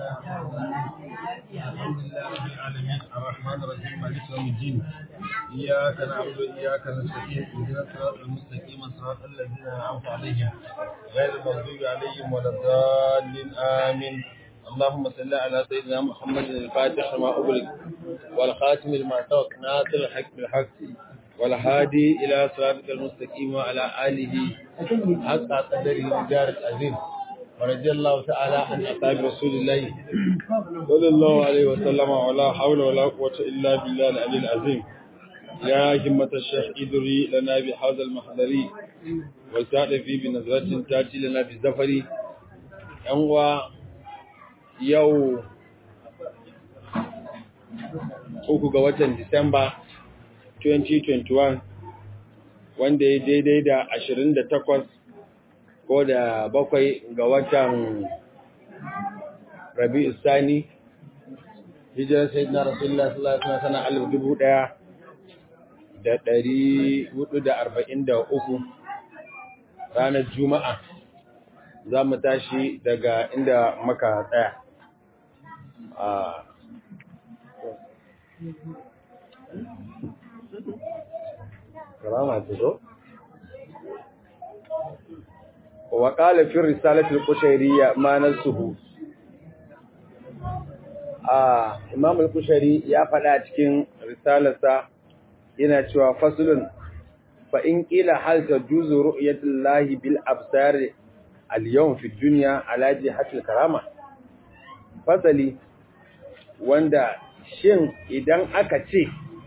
الحمد لله رب العالمين الرحمن الرحيم مالك يوم الدين إياك نعبد وإياك نستعين اهدنا الصراط المستقيم صراط الذين أنعمت عليهم غير المغضوب عليهم ولا الضالين آمين اللهم صل على سيدنا محمد الفاتح ما أغلق والخاتم لما سبق ناصر الحق بالحق والهادي إلى صراطك المستقيم وعلى آله حق قدره ودار العظيم ورضي الله تعالى عن أصحاب رسول الله صلى الله عليه وسلم ولا حول ولا قوة إلا بالله العلي العظيم يا همة الشيخ إدري لنا بهذا المحضر وسعد في بنظرة تأتي لنا بالزفر أنوى يو uku ga watan Disamba 2021 wanda ya daidai da 28 ko da bakwai ga watan Rabi'u Sani hijirar Sayyidina Rasulullah sallallahu alaihi wasallam sana alif dubu ɗaya da ɗari hudu da arba'in da uku ranar Juma'a za mu tashi daga inda maka tsaya. Karama ce zo? وقال في الرسالة القشيرية ما نسه آه إمام القشيري يا فلا cikin risalarsa yana cewa faslun fa in qila hal tajuzu ru'yatullahi bil absar al yawm fi dunya ala jihatil karama fasali wanda shin idan aka ce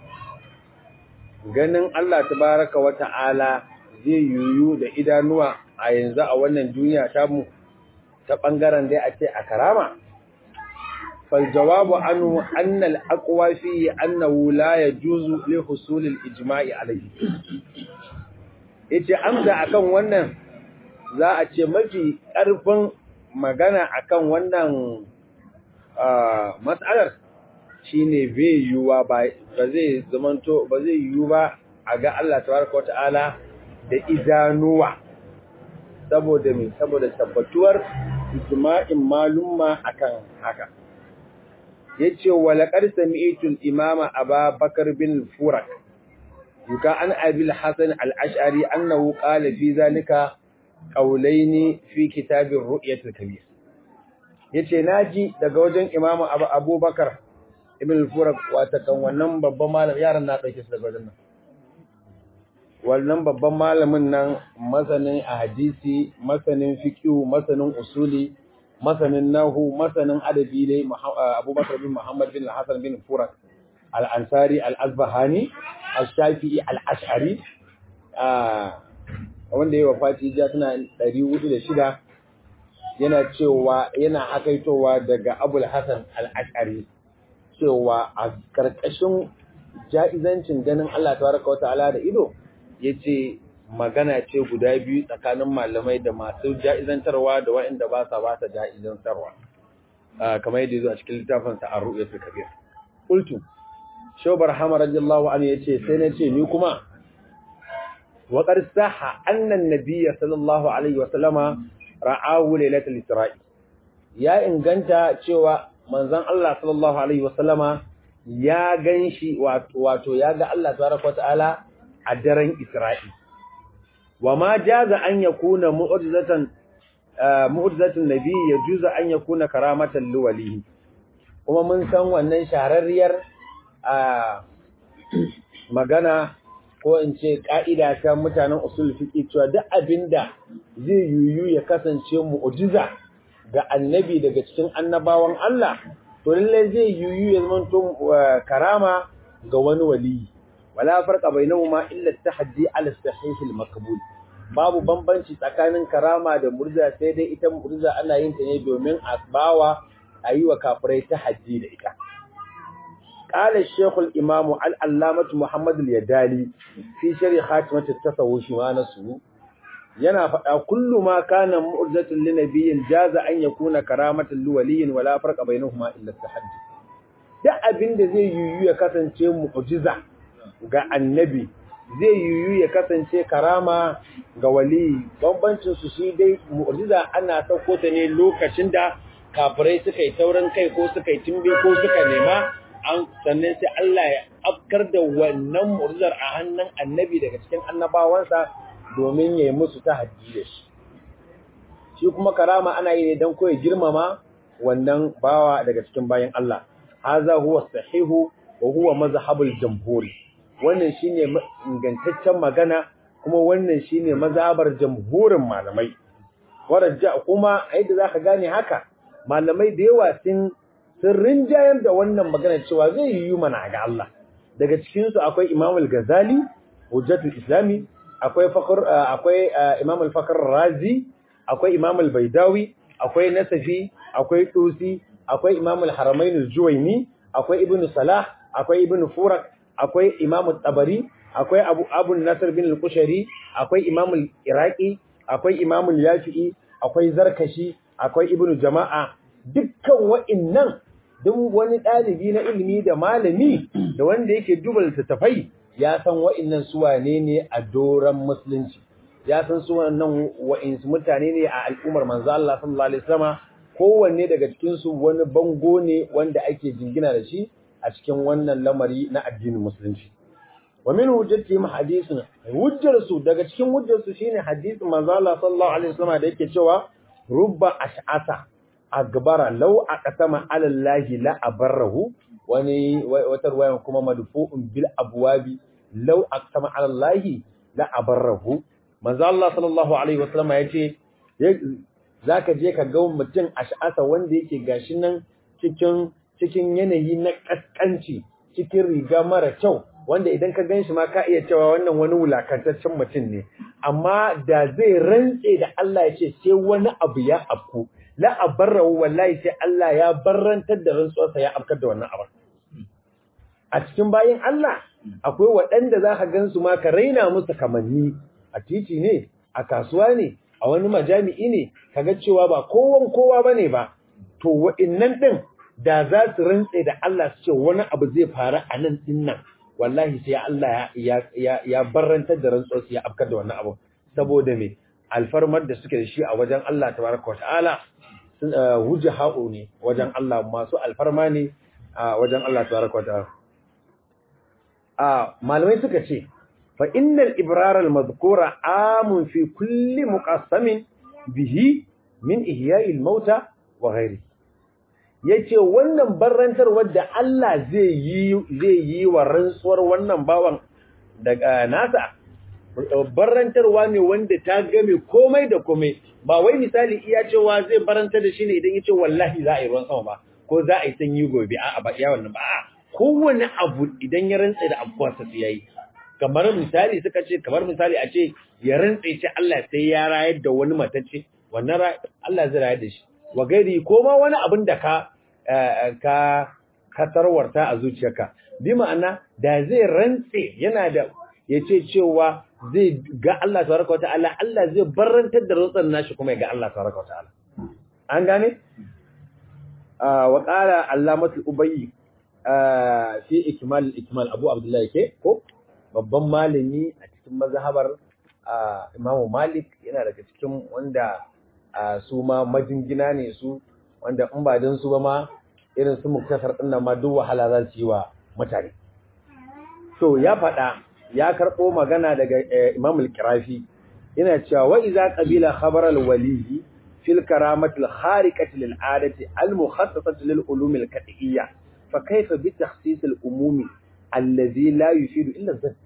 ganin Allah tabaraka wa ta'ala zai yuyu da idanuwa a yanzu a wannan duniya ta mu ta ɓangaren dai a ce a karama faljawabu anu annal aqwa fi annahu la yajuzu li husul al ijma'i alayhi yace amsa akan wannan za a ce mafi ƙarfin magana akan wannan mas'alar shine bai yiwuwa ba zai zamanto ba zai yiwu ba a ga Allah tabaraka wa ta'ala da idanuwa saboda mai saboda tabbatuwar ijma'in malumma akan haka yace walaqad sami'tu al-imama Abubakar bin Furak yuka an Abi al-Hasan al-Ash'ari annahu qala fi zalika qawlaini fi kitab ar-ru'yat al-kabir yace naji daga wajen imamu Abubakar ibn al-Furak wata kan wannan babban malam yaran na dauke su daga wajen nan wannan babban malamin nan masanin a hadisi masanin fiqhu masanin usuli masanin nahu masanin adabi ne abubakar bin muhammad bin hassan bin furak al-ansari al-azbahani al-shafi'i al-ash'ari wanda ya wafati ja tana 406 yana cewa yana hakaitowa daga abul hassan al-ash'ari cewa a karkashin ja'izancin ganin Allah tabaraka wa ta'ala da ido ya ce magana ce guda biyu tsakanin malamai da masu ja'izantarwa da waɗanda ba sa ba sa ja'izantarwa kamar yadda zo a cikin littafinsa a ru'yatul kabir qultu shobar hamar radiyallahu anhu yace sai na ce ni kuma wa qad sahha anna an-nabiyya sallallahu alaihi wa sallama ra'ahu lailatul isra'i ya inganta cewa manzon Allah sallallahu alaihi wa sallama ya ganshi wato ya ga Allah tabaraka wa ta'ala a daren Isra'i. Wa ma jaza an ya kuna mu'ujizatan Nabi ya juza an ya kuna karamatan luwalihi. Kuma mun san wannan shahararriyar magana ko in ce ƙa'ida ta mutanen usul fiƙi cewa duk abin da zai yuyu ya kasance mu'ujiza ga annabi daga cikin annabawan Allah, to lallai zai yuyu ya zama karama ga wani waliyi. wala farqa bainahuma illa at-tahaddi ala as-sahih al-maqbul babu bambanci tsakanin karama da murza sai dai ita murza ana yin ta ne domin a bawa ayi wa kafirai tahaddi da ita qala ash-shaykh al-imam al-allamah muhammad al-yadali fi sharh khatimat at-tasawwuf wa nasu yana faɗa kullu ma kana mu'jizatan li nabiyyin jaza an yakuna karamatan li waliyyin wala farqa bainahuma illa at-tahaddi duk abinda zai yiwu ya kasance mu'jiza ga annabi zai yiwu ya kasance karama ga wali bambancin su shi dai mu'jiza ana sauko ta ne lokacin da kafirai suka yi taurin kai ko suka yi timbe ko suka nema an sannan sai Allah ya afkar da wannan mu'jizar a hannun annabi daga cikin annabawansa domin ya yi musu ta haddi da shi shi kuma karama ana yi ne don koyi girmama wannan bawa daga cikin bayan Allah haza huwa sahihu wa huwa mazhabul jamhuri wannan shine ingantaccen magana kuma wannan shine mazhabar jamhurin malamai warajja kuma yadda zaka gane haka malamai da yawa sun sun rinjayar da wannan magana cewa zai yi mana ga Allah daga cikin su akwai Imam al-Ghazali hujjatul islami akwai fakhr akwai Imam al-Fakhr Razi akwai Imam al-Baidawi akwai Nasafi akwai Tusi akwai Imam al-Haramain al-Juwayni akwai Ibn Salah akwai Ibn Furak akwai Imam al-Tabari akwai Abu Abu Nasr bin al-Qushari akwai Imam al-Iraqi akwai Imam al-Yafi'i akwai Zarkashi akwai Ibn Jama'a dukkan wa'annan duk wani ɗalibi na ilimi da malami da wanda yake duba littattafai ya san wa'annan su wane ne a doran musulunci ya san su wannan wa'insu mutane ne a al'ummar manzo Allah sallallahu alaihi wasallam kowanne daga cikin su wani bango ne wanda ake jingina da shi a cikin wannan lamari na addinin musulunci wa min hujjatihim hadithun hujjar su daga cikin hujjar su shine hadisin manzo Allah sallallahu alaihi wasallam da yake cewa rubba ash'asa agbara law aqsama ala allahi la abarrahu wani wata ruwayan kuma madfu'un bil abwabi law aqsama ala allahi la abarrahu manzo Allah sallallahu alaihi wasallam yace zaka je ka ga mutum ash'asa wanda yake gashi nan cikin cikin yanayi na kaskanci cikin riga mara kyau wanda idan ka ganshi ma ka iya cewa wannan wani wulakantaccen mutum ne amma da zai rantse da Allah ya ce sai wani abu ya afku la abarrahu wallahi sai Allah ya barrantar da rantsuwarsa ya afkar da wannan abu a cikin bayin Allah akwai waɗanda za ka gansu ma ka raina musu kamanni a titi ne a kasuwa ne a wani majami'i ne kaga cewa ba kowan kowa bane ba to wa'innan din da za su rantse da Allah su ce wani abu zai faru a nan din nan wallahi sai Allah ya ya ya barrantar da rantsuwar su ya afkar da wannan abu saboda me alfarmar da suke da shi a wajen Allah tabaraka wataala sun hujjaha'u ne wajen Allah masu alfarma ne a wajen Allah tabaraka wataala a malamai suka ce fa innal ibrar al madhkura amun fi kulli muqassamin bihi min ihya'i al mauta wa ghairi yace wannan barrantar wadda Allah zai yi zai yi wa rantsuwar wannan bawan daga nasa barrantarwa ne wanda ta game komai da komai ba wai misali iya cewa zai barantar da shi ne idan yace wallahi za a yi ruwan sama ba ko za a yi sanyi gobe a'a ba iya wannan ba a'a kowane abu idan ya rantsa da abuwarsa sai yayi kamar misali suka ce kamar misali a ce ya rantsa ce Allah sai ya rayar da wani matacce wannan Allah zai rayar da shi wa gairi ko ma wani abin da ka ka ka tarwarta a zuciyarka bi ma'ana da zai rantse yana da yace cewa zai ga Allah tabaraka wa ta'ala Allah zai barrantar da rantsan nashi kuma ya ga Allah tabaraka wa ta'ala an gane wa qala allamatul ubayyi fi ikmal ikmal abu abdullahi ke ko babban malami a cikin mazhabar imamu malik yana daga cikin wanda su ma majingina ne su wanda in ba don su ba ma irin su muktasar din nan ma duk wahala za su yi wa mutane to ya faɗa ya karɓo magana daga imam al-kirafi yana cewa wa iza qabila khabar al-wali fil karamati al-khariqati lil adati al-mukhassasati lil ulum al-qat'iyya فكيف بتخصيص الأموم الذي لا يفيد إلا الظن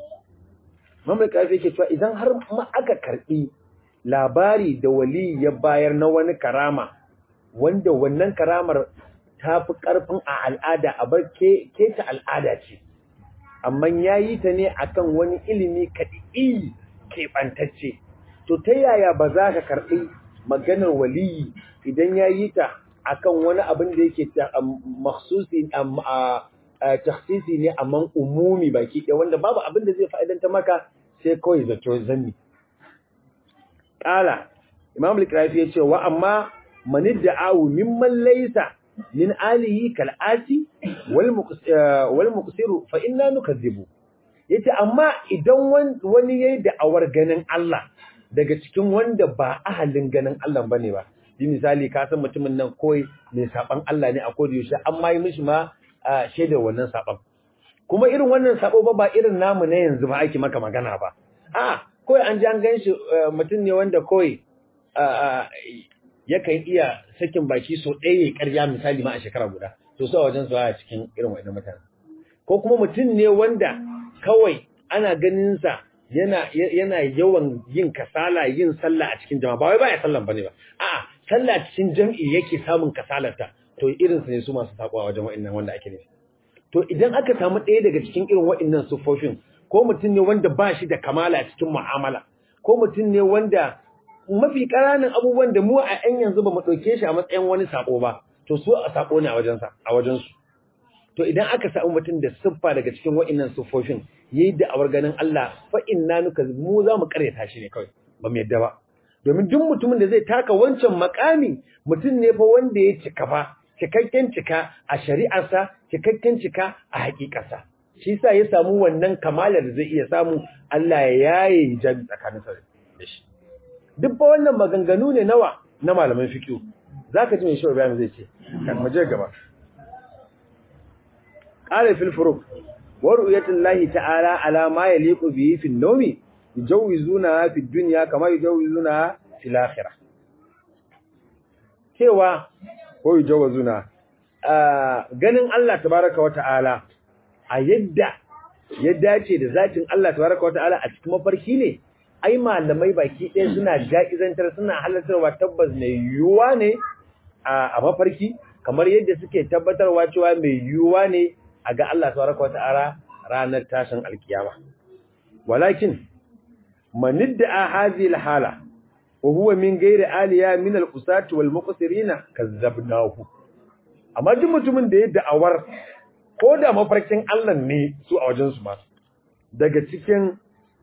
mamlaka yake yake cewa idan har ma aka karbi labari da wali ya bayar na wani karama wanda wannan karamar ta fi karfin a al'ada a bar ke ta al'ada ce amma ya yi ta ne akan wani ilimi kaɗi keɓantacce to ta yaya ba za ka karɓi maganar waliyi idan ya yi ta akan wani abin da yake makhsusi takhsisi ne amma umumi baki ɗaya wanda babu abin da zai fa'idanta maka sai kawai zato zanni qala imam al-qirafi yace wa amma man da'awu mimman laysa min alihi kal ati wal wal muqsiru fa inna nukazzibu yace amma idan wani yayi da'awar ganin Allah daga cikin wanda ba ahalin ganin Allah bane ba yi misali ka san mutumin nan koi mai saban Allah ne a koda yaushe an ma yi mishi ma shaidar wannan saban kuma irin wannan sabo ba ba irin namu na yanzu ba ake maka magana ba a koi an ji an gan shi mutum ne wanda koi yakan iya sakin baki so ɗaya ya karya misali ma a shekara guda to su a wajen su a cikin irin wa'annan mutane ko kuma mutum ne wanda kawai ana ganin sa yana yana yawan yin kasala yin sallah a cikin jama'a ba wai baya sallan bane ba a'a sallah cikin jami'i yake samun kasalarta to irin su ne su masu takwa wajen wa'annan wanda ake nufi to idan aka samu ɗaya daga cikin irin wa'annan sufofin ko mutum ne wanda ba shi da kamala cikin mu'amala ko mutum ne wanda mafi ƙananan abubuwan da mu a ƴan yanzu ba mu ɗauke shi a matsayin wani sako ba to su a sako ne a wajensa a wajensu to idan aka samu mutum da siffa daga cikin wa'annan siffofin yayi da awar ganin Allah fa inna nuka mu za mu karyata shi ne kawai ba mu yadda ba domin duk mutumin da zai taka wancan makami mutum ne fa wanda ya cika fa cikakken cika a shari'arsa cikakken cika a hakikarsa shi yasa ya samu wannan kamalar da zai iya samu Allah ya yaye hijabi tsakaninsa da shi duk fa wannan maganganu ne nawa na malaman fiqh zaka ji mai shi bayan zai ce kan maje gaba qala fil furuq wa ru'yatullahi ta'ala ala ma yaliqu bihi fil nawmi yujawizuna fi dunya kama yujawizuna fil akhirah cewa ko yujawizuna ganin Allah tabaraka wa ta'ala a yadda ya dace da zatin Allah tabaraka wa ta'ala a cikin mafarki ne ai malamai baki ɗaya suna jaizantar suna halartarwa tabbas mai yiwuwa ne a mafarki kamar yadda suke tabbatarwa cewa mai yiwuwa ne a ga Allah tabaraka wa ta'ala ranar tashin alkiyama walakin manidda hadhihi alhala wa huwa min ghairi aliya min alqusati wal muqsirina kazzabnahu amma duk mutumin da ya da'awar ko da mafarkin Allah ne su a wajen su ma daga cikin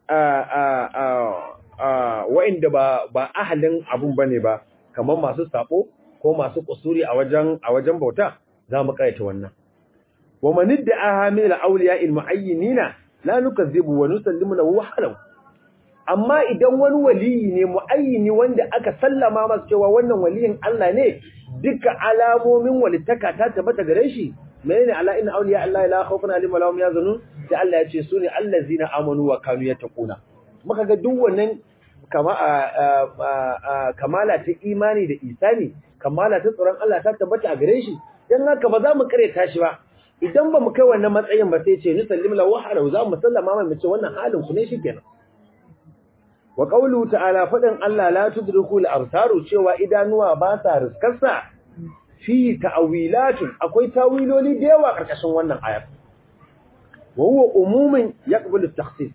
wa'inda ba ba ahalin abun bane ba kamar masu sabo ko masu kusuri a wajen a wajen bauta za mu kaita wannan wa man idda'a min al-awliya al-mu'ayyinina la nukazzibu wa nusallimu lahu halau amma idan wani waliyi ne mu'ayyini wanda aka sallama masa cewa wannan waliyin Allah ne duka alamomin walitaka ta tabbata gare shi menene ala inna awliya Allah la khawfun alaihim wa lahum yazunun sai Allah ya ce su ne allazina amanu wa kanu yattaquna muka ga duk wannan kama kamala ta imani da isani kamala ta tsoron Allah ta tabbata a gare shi dan haka ba za mu kare tashi ba idan ba mu kai wannan matsayin ba sai ce ni sallim lahu halau za mu sallama mai mu ce wannan halin ku ne shikenan wa qawluhu ta'ala fadan Allah la tudriku al-absaru cewa idanuwa ba sa riskarsa fi ta'wilatun akwai tawiloli da yawa karkashin wannan ayar wa huwa umumin yaqbalu at-takhsis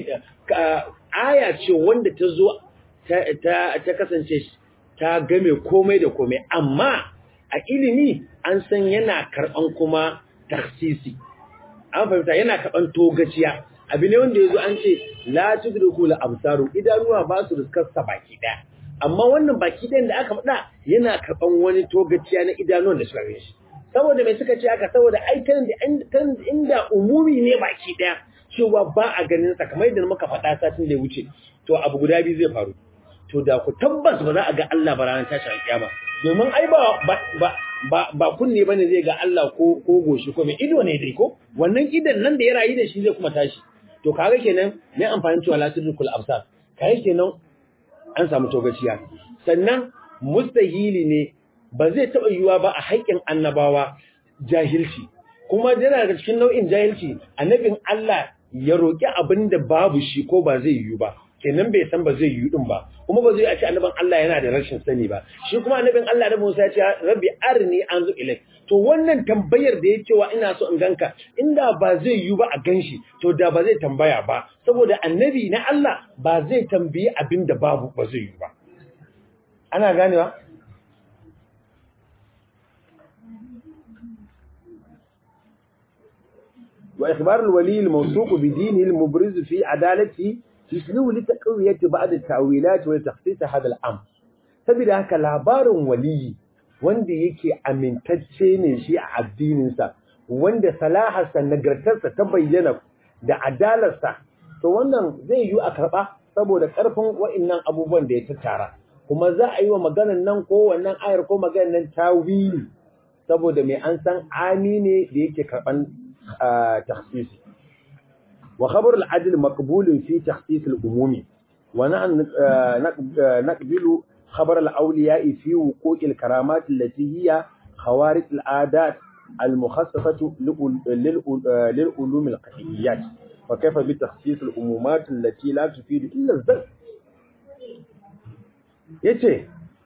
aya ce wanda ta zo ta ta kasance ta game komai da komai amma a ilimi an san yana karban kuma takhsisi an fahimta yana karban togaciya abu ne wanda yazo an ce la tudriku al-absaru idanuwa ba su riskar sa baki daya amma wannan baki ɗayan da aka faɗa yana karɓan wani togaciya na idanuwan da suka shi saboda mai suka ce aka saboda ai kan inda umumi ne baki ɗaya cewa ba a ganin sa kamar yadda muka faɗa satin da ya wuce to abu guda biyu zai faru to da ku tabbas ba za a ga Allah ba ranar tashin alƙiyama domin ai ba ba ba ba kunne bane zai ga Allah ko ko goshi ko mai ido ne dai ko wannan idan nan da ya rayu da shi zai kuma tashi to kaga kenan ne amfani cewa la tudrikul absar kai kenan an samu togaciya sannan mustahili ne ba zai taɓa yiwuwa ba a haƙƙin annabawa jahilci kuma yana daga cikin nau'in jahilci annabin Allah ya roƙi abin da babu shi ko ba zai yiwu ba kenan bai san ba zai yiwu din ba kuma ba zai a ce annabin Allah yana da rashin sani ba shi kuma annabin Allah da Musa ya ce rabbi arni anzu ilaik to wannan tambayar da ya cewa ina so in ganka inda ba zai yiwu ba a ganshi to da ba zai tambaya ba saboda annabi na Allah ba zai tambayi abin da babu ba zai yiwu ba ana ganewa wa ikhbar al-wali al-mawsuq bi dinihi al-mubriz fi adalati yuslu li taqwiyati ba'd at-ta'wilat wa takhsis hadha al-amr saboda haka labarin waliyi wanda yake amintacce ne shi a addininsa wanda salaharsa nagartarsa ta bayyana da adalarsa to wannan zai yi a karɓa saboda ƙarfin wa'innan abubuwan da ya tattara kuma za a yi wa maganar nan ko wannan ayar ko maganar nan tawili saboda mai an san ami ne da yake karban takhsisi wa khabar al-adl maqbulun fi takhsis al-umumi wa nahnu naqbilu khabar al-awliya fi wuqu'i al-karamat allati hiya khawarij al-adat المخصصة للعلوم القهيات وكيف بتخصيص الأمومات التي لا تفيد إلا الزن yace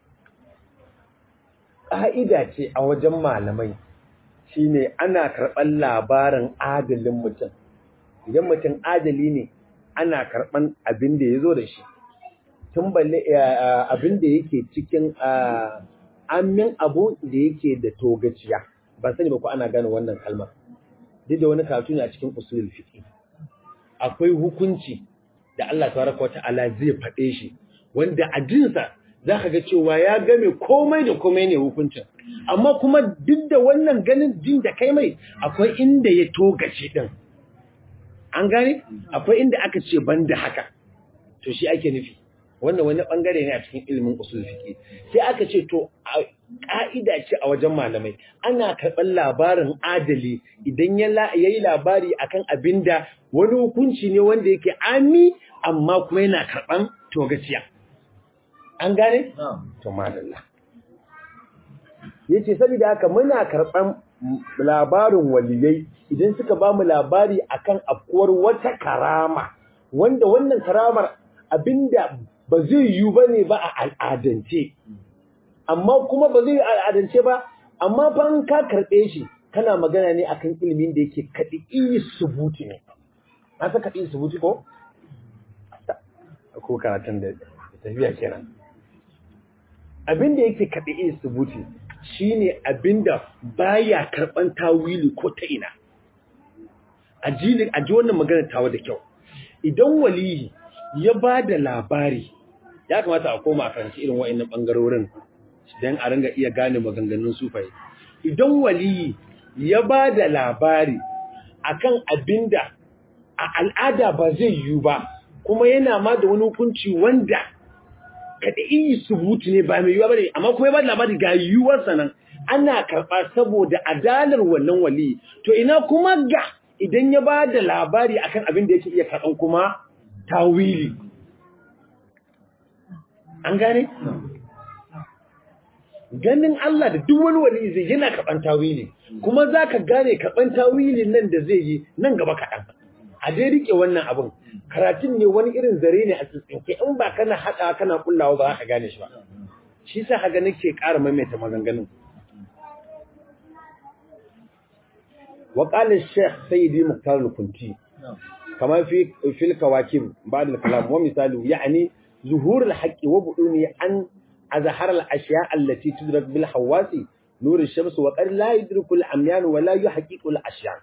ƙa'ida ce a wajen malamai shine ana karɓar labarin adalin mutum idan mutum adali ne ana karɓar abin da ya zo da shi tun balle abin da yake cikin amin abu da yake da togaciya ban sani ba ko ana gane wannan kalmar duk da wani karatu ne a cikin usulul fiqh akwai hukunci da Allah tabaraka wa ta'ala zai faɗe shi wanda a jinsa zaka ga cewa ya game komai da komai ne hukuncin amma kuma duk da wannan ganin jin da kai mai akwai inda ya togace din an gane akwai inda aka ce banda haka to shi ake nufi wannan wani bangare ne a cikin ilimin usul fiqi sai aka ce to ka'ida ce a wajen malamai ana karɓar labarin adali idan ya yi labari akan abinda wani hukunci ne wanda yake ami amma kuma yana karɓan togaciya an gane to madalla yace saboda haka muna karɓan labarin waliyai idan suka ba mu labari akan afkuwar wata karama wanda wannan karamar abinda ba zai yiwu ba ne ba a al'adance, amma kuma ba zai yi al'adance ba, amma ban ka karɓe shi kana magana ne akan ilimin da yake kaɗi iyi subuti ne. Na sa kaɗi subuti ko? Ko karatun da tafiya kenan. Abin da yake kaɗi iyi subuti shi ne abin da baya karɓan tawili ko ta ina. A ji wannan magana tawa da kyau. Idan waliyi ya ba da labari ya kamata a koma a karanci irin wa'annan bangarorin don a ringa iya gane maganganun sufaye idan waliyi ya ba da labari akan abinda a al'ada ba zai yiwu ba kuma yana ma da wani hukunci wanda kada iyi subutu ne ba mai yiwuwa bane amma kuma ya ba da labari ga yiwuwarsa nan ana karɓa saboda adalar wannan waliyi to ina kuma ga idan ya ba da labari akan abin da yake iya karɓan kuma tawili an gane? ganin Allah da duk wani wani zai yana kaɓan tawili kuma za ka gane kaɓan tawili nan da zai yi nan gaba kaɗan a dai riƙe wannan abin karatun ne wani irin zare ne a tsintsinke in ba kana haɗa kana kullawa ba za ka gane shi ba shi sa haka nake ƙara maimaita maganganun wa qala shaykh sayyidi muhtar al-kunti kama fi fil kawakib ba'd al-kalam wa misalu yani ظهور الحق وبدونه أن أظهر الأشياء التي تدرك بالحواس نور الشمس وقد لا يدرك العميان ولا يحقق الأشياء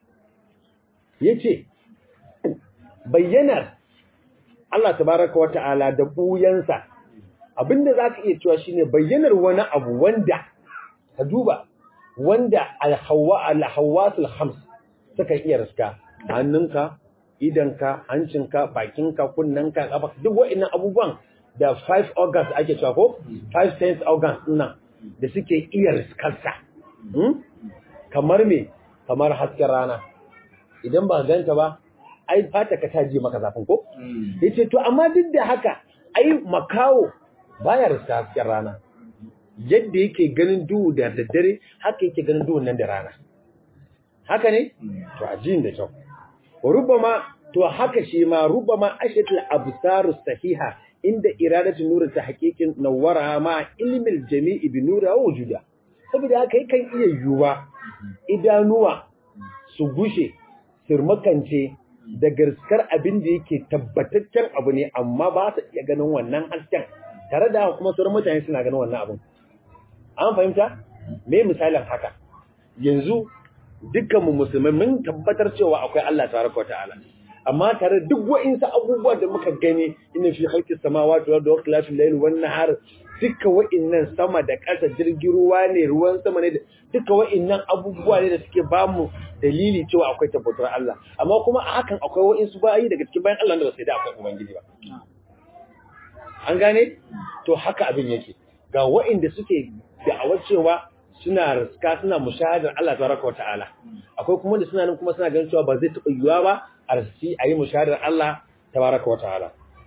yace bayyanar Allah tabaraka wa ta'ala da buyansa abinda zaka iya cewa shine bayyanar wani abu wanda ka duba wanda al-hawa al-hawasul khams suka iya riska hannunka idanka, hancinka, bakinka, kunnanka, kafa duk wa'annan abubuwan da five organs ake cewa ko five sense organs nan da suke iya riskarsa. Kamar me? Kamar hasken rana. Idan ba ganta ba, ai fata ka ta ji maka zafin ko? Yace to amma duk da haka, ai makawo baya riska hasken rana. Yadda yake ganin duhu da daddare, haka yake ganin duhun nan da rana. Haka ne? To a jin da kyau. rubama to haka shi ma rubama ashatul absarus sahiha inda iradatu nur ta haqiqin nawara ma ilmil jami'i bi nura wujuda saboda haka yakan iya yuwa idanuwa su gushe sirmakance da garskar abin da yake tabbataccen abu ne amma ba su iya ganin wannan hasken tare da kuma sauran mutane suna ganin wannan abin an fahimta me misalin haka yanzu dukkanmu musulmai mun tabbatar cewa akwai Allah tabaraka ta'ala amma tare duk wa'insu abubuwa da muka gani ina fi halki samawati wal ardi wa layl wan nahar duka wa'innan sama da ƙasa jirgin ruwa ne ruwan sama ne duka wa'innan abubuwa ne da suke bamu dalili cewa akwai tabbatar Allah amma kuma a hakan akwai wa'insu bayi daga cikin bayan Allah da ba sai da akwai ubangiji ba an gane to haka abin yake ga wa'inda suke da'awar cewa suna riska suna mushahadar Allah tabaraka wa ta'ala akwai kuma da suna nan kuma suna ganin cewa ba zai taɓa yiwuwa ba a riski a yi mushahadar Allah tabaraka wa ta'ala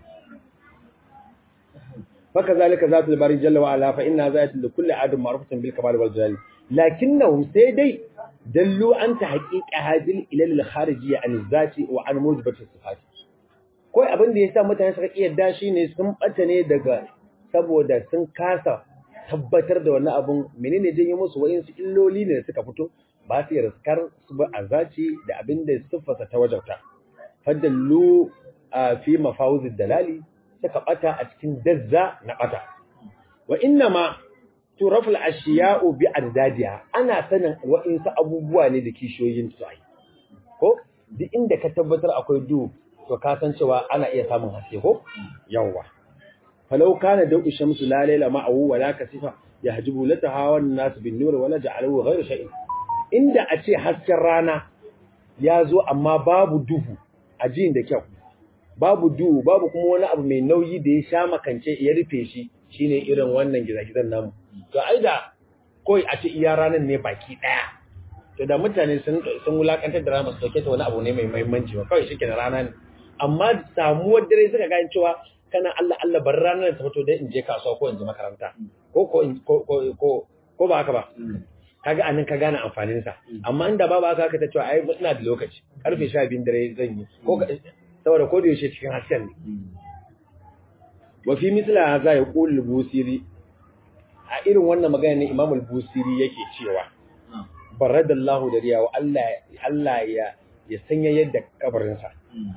faka zalika zatu bari jalla wa ala fa inna zayatu li kulli adam ma'rufatun bil kamal wal jalal lakinnahum sai dai dallu an ta haqiqa hadil ilal al kharijiyya an zati wa an mujibati sifat koi abin da yasa mutane suka kiyarda shine sun bata ne daga saboda sun kasa tabbatar da wannan abun menene janyo musu wayansu illoli ne da suka fito ba su riskar su ba azaci da abin da siffarsa ta wajauta fadallu fi mafawuzid dalali suka bata a cikin dazza na bata wa inna ma turaful ashiya'u bi addadiha ana sanin wa'insu abubuwa ne da kishoyin su ai ko duk inda ka tabbatar akwai du to ka san cewa ana iya samun haske ko yawa falau kana dau shamsu la layla ma'ahu wa la kasifa yahjibu lataha wan nas bin nur wa la ja'alahu ghayra shay'in inda a ce hasken rana ya zo amma babu duhu a jin da kyau babu duhu babu kuma wani abu mai nauyi da ya sha makance ya rufe shi shine irin wannan gizagizan namu to ai da koi a ce iya ranar ne baki daya to da mutane sun sun wulakantar da rana su dauke ta wani abu ne mai muhimmanci ba kawai shike da rana ne amma samuwar dare suka gane cewa kana Allah Allah bar ranar ta fito dai in je kasuwa ko in je makaranta ko ko ko ko ko ba haka ba kaga anan ka gane amfanin sa amma inda babu haka ka ta cewa ai ina da lokaci karfe 12 dare zan yi ko saboda ko da yaushe cikin hasken ne wa fi mithla hadha yaqul al-busiri a irin wannan magana ne Imam al-Busiri yake cewa baradallahu da riya wa Allah Allah ya ya sanya yadda kabarin sa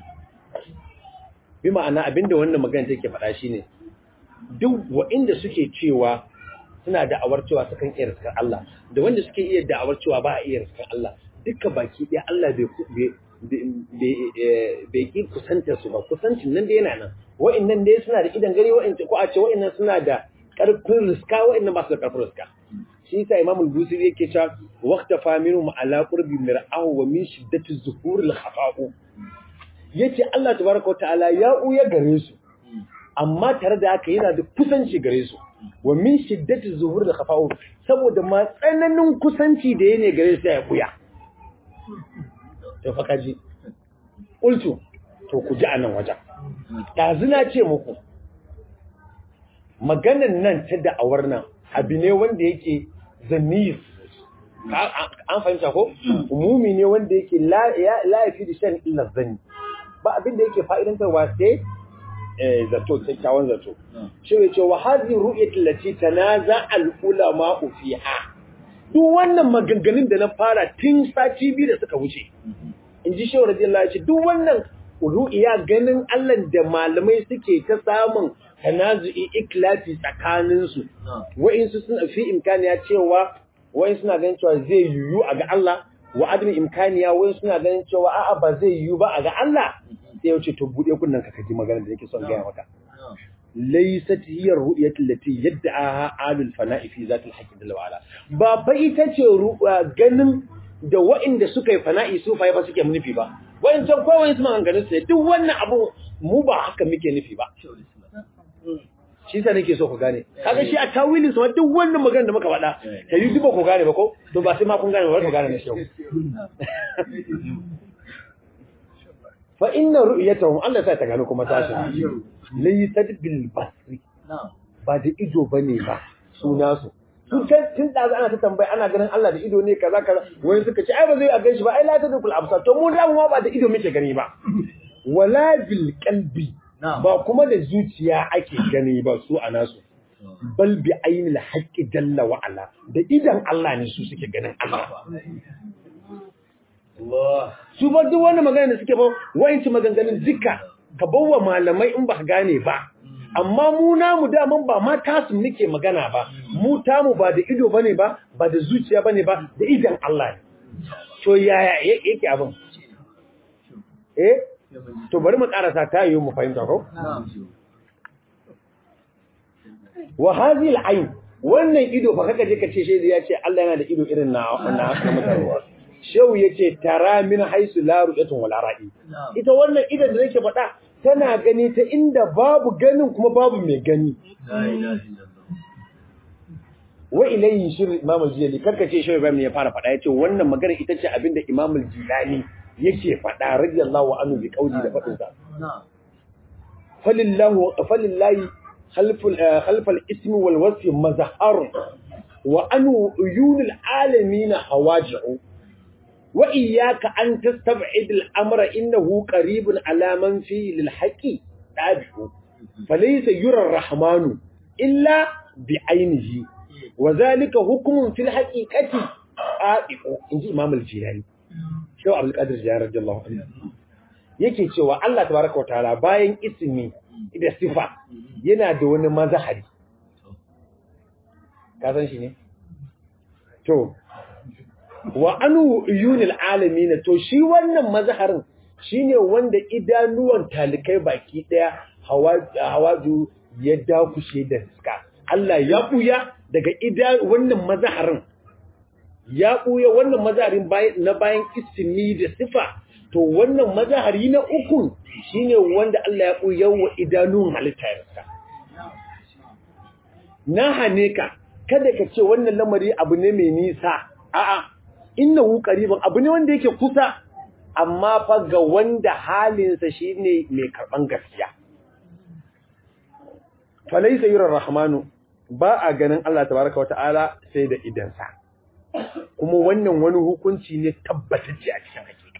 bi ma'ana abinda wannan magana take faɗa shine duk wa'inda suke cewa suna da'awar cewa sukan iya riskar Allah da wanda suke iya da'awar cewa ba a iya riskar Allah duka baki ɗaya Allah bai bai ki kusantar su ba kusancin nan da yana nan wa'annan dai suna da idan gari wa'in ko a ce wa'annan suna da karfin riska wa'annan ba su da karfin riska shi yasa Imam al-Busiri yake cewa waqta faminu ma ala qurbi mir'ahu wa min shiddati zuhur al-khafa'u yace Allah tabaraka wa ta'ala ya uya gare su amma tare da haka yana da kusanci gare su wa min shiddati zuhur al-khafa'u saboda ma tsananin kusanci da yake gare su ya kuya to fa kaji qultu to ku ji anan wajen ɗazuna ce muku maganan nan ta da'awar nan abu ne wanda yake zamir an fahimta ko umumi ne wanda yake laifi da shan illar zani ba abin da yake fa'idantarwa sai zato kyakkyawan zato shi ne ce wa hazi ru'yatul lati tanaza al ulama fiha duk wannan maganganun da na fara tun sati biyu da suka wuce in ji shehu radiyallahu ya ce duk wannan ru'iya ganin Allah da malamai suke ta samun tanazu'i iklafi tsakaninsu wa'insu suna fi imkaniya cewa wa'in suna ganin cewa zai yiwu a ga Allah wa adami imkaniya wa'in suna ganin cewa a'a ba zai yiwu ba a ga Allah sai ya ce to bude kunnan ka kaji magana da yake son gaya maka laysat hiya ru'yatu allati yad'aha alul fana'i fi zatil haqqi jalla wa ala ba fa ita ce ganin da wa'inda suka yi fana'i su fa ba suke nufi ba wa'incan kowai su maganganun su duk wannan abu mu ba haka muke nufi ba shi sa nake so ku gane kaga shi a tawilin sa duk wannan magana da muka faɗa ta yi duba ku gane ba ko to ba sai ma kun gane ba ku gane na shi fa inna ru'yatahum Allah sai ta gano kuma tashi laysat bil basri ba da ido bane ba suna su tun tun da ana ta tambaya ana ganin Allah da ido ne kaza kaza wani suka ce ai ba zai a ganshi ba ai la tadukul absar to mu da mu ba da ido muke gani ba wala bil qalbi ba kuma da zuciya ake gani ba su a nasu bal bi ainil haqqi jalla wa ala da idan Allah ne su suke ganin Allah su ba duk wani magana da suke ba wayanci maganganun duka ka bawa malamai in ba gane ba amma mu namu daman ba ma tasu muke magana ba mu tamu ba da ido bane ba ba da zuciya bane ba da idan Allah ne to yaya yake abin eh to bari mu karasa ta yi mu fahimta ko wa hadhihi al-ayn wannan ido fa kaka je ka ce shi ya ce Allah yana da ido irin na na mutane shehu yace tara min haisu la ru'yatun wala ra'i ita wannan idan da nake faɗa tana gani ta inda babu ganin kuma babu mai gani wa ilayhi shir imam al-jilani karka ce shi Ibrahim ne ya fara faɗa yace wannan magana ita ce abinda imam al-jilani yake faɗa radiyallahu anhu bi qauli da faɗin sa falillahu falillahi khalful khalfal ismi wal wasfi mazhar wa anu uyunil alamin hawaji'u wa iyyaka an tastab'id al-amra innahu qaribun ala man fi lil haqi dabi'u falaysa yura ar-rahmanu illa bi ainihi wa zalika hukmun fil haqiqati qa'iqu inji imam al-jilani shaw abdul qadir jilani radiyallahu anhu yake cewa Allah tabaraka wa ta'ala bayan ismi da sifa yana da wani mazahari ka san shi ne to wa anu yunil alamin to shi wannan mazaharin shine wanda idanuwan talikai baki daya hawaju ya dakushe da iska Allah ya buya daga idan wannan mazaharin ya buya wannan mazaharin na bayan ismi da sifa to wannan mazahari na uku shine wanda Allah ya buya wa idanun halitta ya na hane ka kada ka ce wannan lamari abu ne mai nisa a'a innahu qariban abu ne wanda yake kusa amma fa ga wanda halinsa shine mai karban gaskiya falaysa yura rahmanu ba a ganin Allah tabaraka wata'ala sai da idansa kuma wannan wani hukunci ne tabbatacce a cikin hakika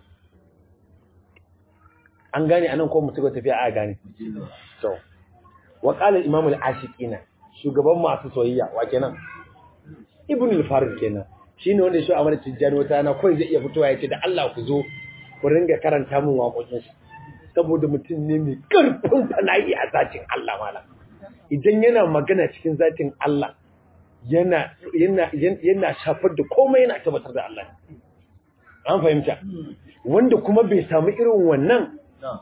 an gane anan ko mutum tafiya a gane to wa qala al-imam al-ashiqina shugaban masu soyayya wa kenan ibn al-farid kenan shine wanda shi amana tijjani wata na kai zai iya fitowa yace da Allah ku zo ku ringa karanta min waƙoƙin shi saboda mutum ne mai karfin fana'i a zatin Allah malam idan yana magana cikin zatin Allah yana yana yana shafar da komai yana tabbatar da Allah an fahimta wanda kuma bai samu irin wannan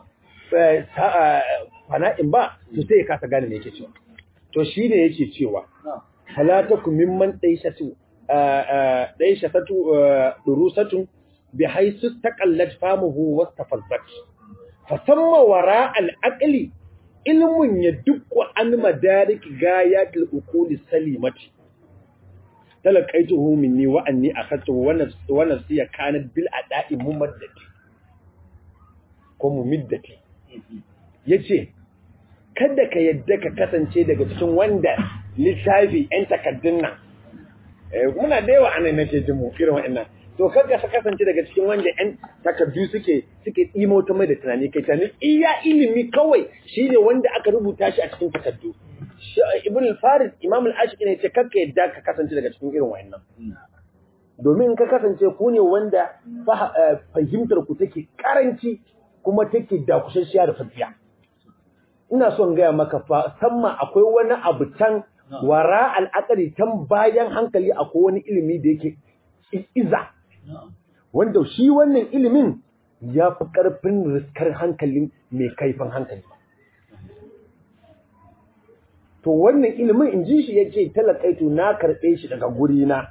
fana'in ba to sai ya kasa gane me yake cewa to shi ne yake cewa halatakum mimman daishatu daishatu durusatu bi haisu taqallat famuhu wastafazzat fasamma wara al-aqli ilmun yadukku an madarik gayatil uquli salimati talaqaituhu minni wa anni akhadtuhu wa nafsi wa nafsi kanat bil ada'i mumaddati ko mumiddati yace kada ka yadda ka kasance daga cikin wanda littafi ‘yan takaddun nan, muna da yawa anan nake jin mu irin wa'annan, to kada ka kasance daga cikin wanda ‘yan takaddu suke suke ɗimo ta mai da tunani kai tunani iya ilimi kawai shi ne wanda aka rubuta shi a cikin takaddu. Ibn al-Farid, Imam al-Ashiki ne ce kakka yadda ka kasance daga cikin irin wa'annan. Domin ka kasance ku ne wanda fahimtar ku take karanci kuma take dakushashiya da fadiya. ina son gaya maka fa samma akwai wani abu can wara al'akari can bayan hankali akwai wani ilimi da yake iza wanda shi wannan ilimin ya fi ƙarfin riskar hankalin mai kaifin hankali to wannan ilimin in ji shi ya ce talakaitu na karɓe shi daga gurina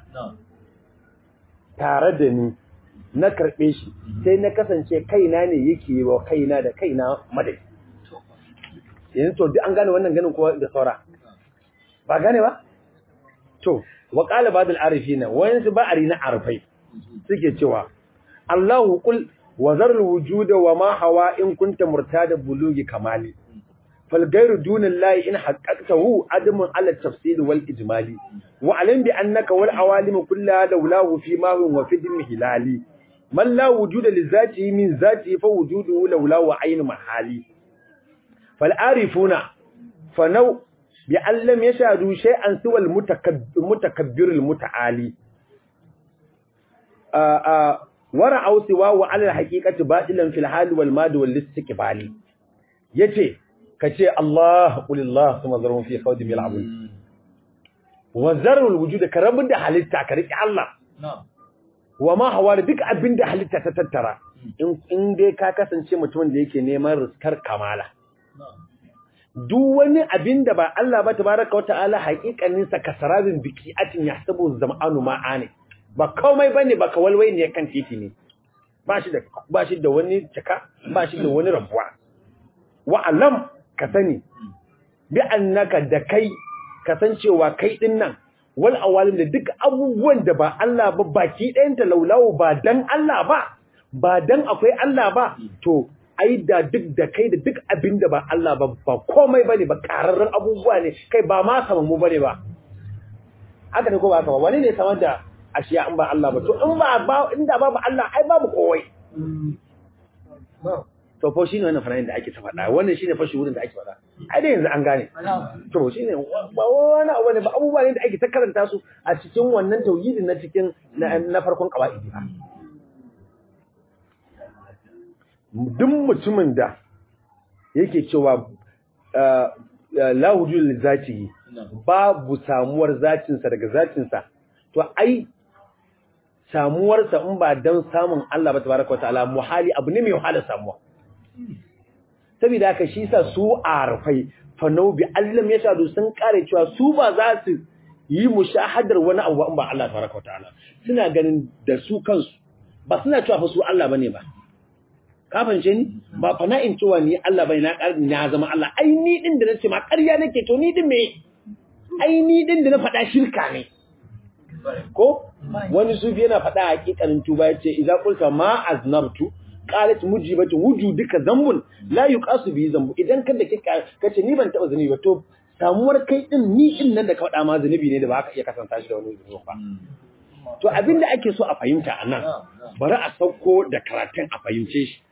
tare da ni na karɓe shi sai na kasance kaina ne yake yi wa kaina da kaina madai yanzu to duk an gane wannan ganin kowa da saura ba gane ba to wa qala ba'd al-arifina wayan su ba'ari na arfai suke cewa Allahu qul wa zar al-wujuda wa ma hawa in kunta murtada bulugi kamali fal ghayru duna Allah in haqqaqtahu adamun ala tafsil wal ijmali wa alim bi annaka wal awalim kullaha lawlahu fi ma huwa fi dim hilali man la wujuda li zatihi min zatihi fa wujuduhu lawlahu ayn mahali فالعارفون فنو بأن لم يشهدوا شيئا سوى المتكبر المتعالي ورعوا سواه على الحقيقة باطلا في الحال والماد والاستقبال يتي كتي الله قل الله ثم ذرهم في خوضهم يلعبون وذروا الوجود كرب ده حالتا كريك الله وما هو duk abin da halitta ta tattara in dai ka kasance mutumin da yake neman riskar kamala duk wani abin da ba Allah ba tabaraka wa ta'ala haƙiƙanin sa kasarabin biki atin yahsabu zam'anu ma'ani ba komai bane ba kawalwai ne kan titi ne ba shi da ba shi da wani caka ba shi da wani rabuwa wa alam ka sani bi annaka da kai kasancewa kai din nan wal awalim da duk abubuwan da ba Allah ba baki ɗayan ta laulawo ba dan Allah ba ba dan akwai Allah ba to ai da duk da kai da duk abin da ba Allah ba ba komai bane ba kararrun abubuwa ne kai ba ma saman mu bane ba haka ne ko ba haka ba wani ne samar da ashiya in ba Allah ba to in ba ba inda babu Allah ai babu kowai to fa shine wannan fanayin da ake ta faɗa wannan shine fa shuhurin da ake faɗa ai dai yanzu an gane to shine ba wani abu ne ba abubuwa ne da ake ta karanta su a cikin wannan tauhidin na cikin na farkon qawaidi ba duk mutumin da yake cewa la wujud zatihi babu samuwar zacinsa daga zacinsa to ai samuwarsa in ba don samun Allah ba tabaraka wataala muhali abu ne mai wahala samuwa saboda haka shi sa su arfai fanau bi allam ya shadu sun kare cewa su ba za su yi mushahadar wani abu in ba Allah tabaraka wataala suna ganin da su kansu ba suna cewa fa su Allah bane ba ka fahimce ni ba fa na in cewa ni Allah bane na ƙarni na zama Allah ai ni din da nace ma ƙarya nake to ni din me ai ni din da na faɗa shirka ne ko wani sufi yana faɗa hakikanin tuba yace idza qulta ma aznabtu qalat mujibatu wujudika zambun la yuqasu bi zambu idan kada kika kace ni ban taba zunubi ba to samuwar kai din ni din nan da ka faɗa ma zunubi ne da ba ka iya kasanta shi da wani zunubi ba to abinda ake so a fahimta anan bari a sauko da karatun a fahimce shi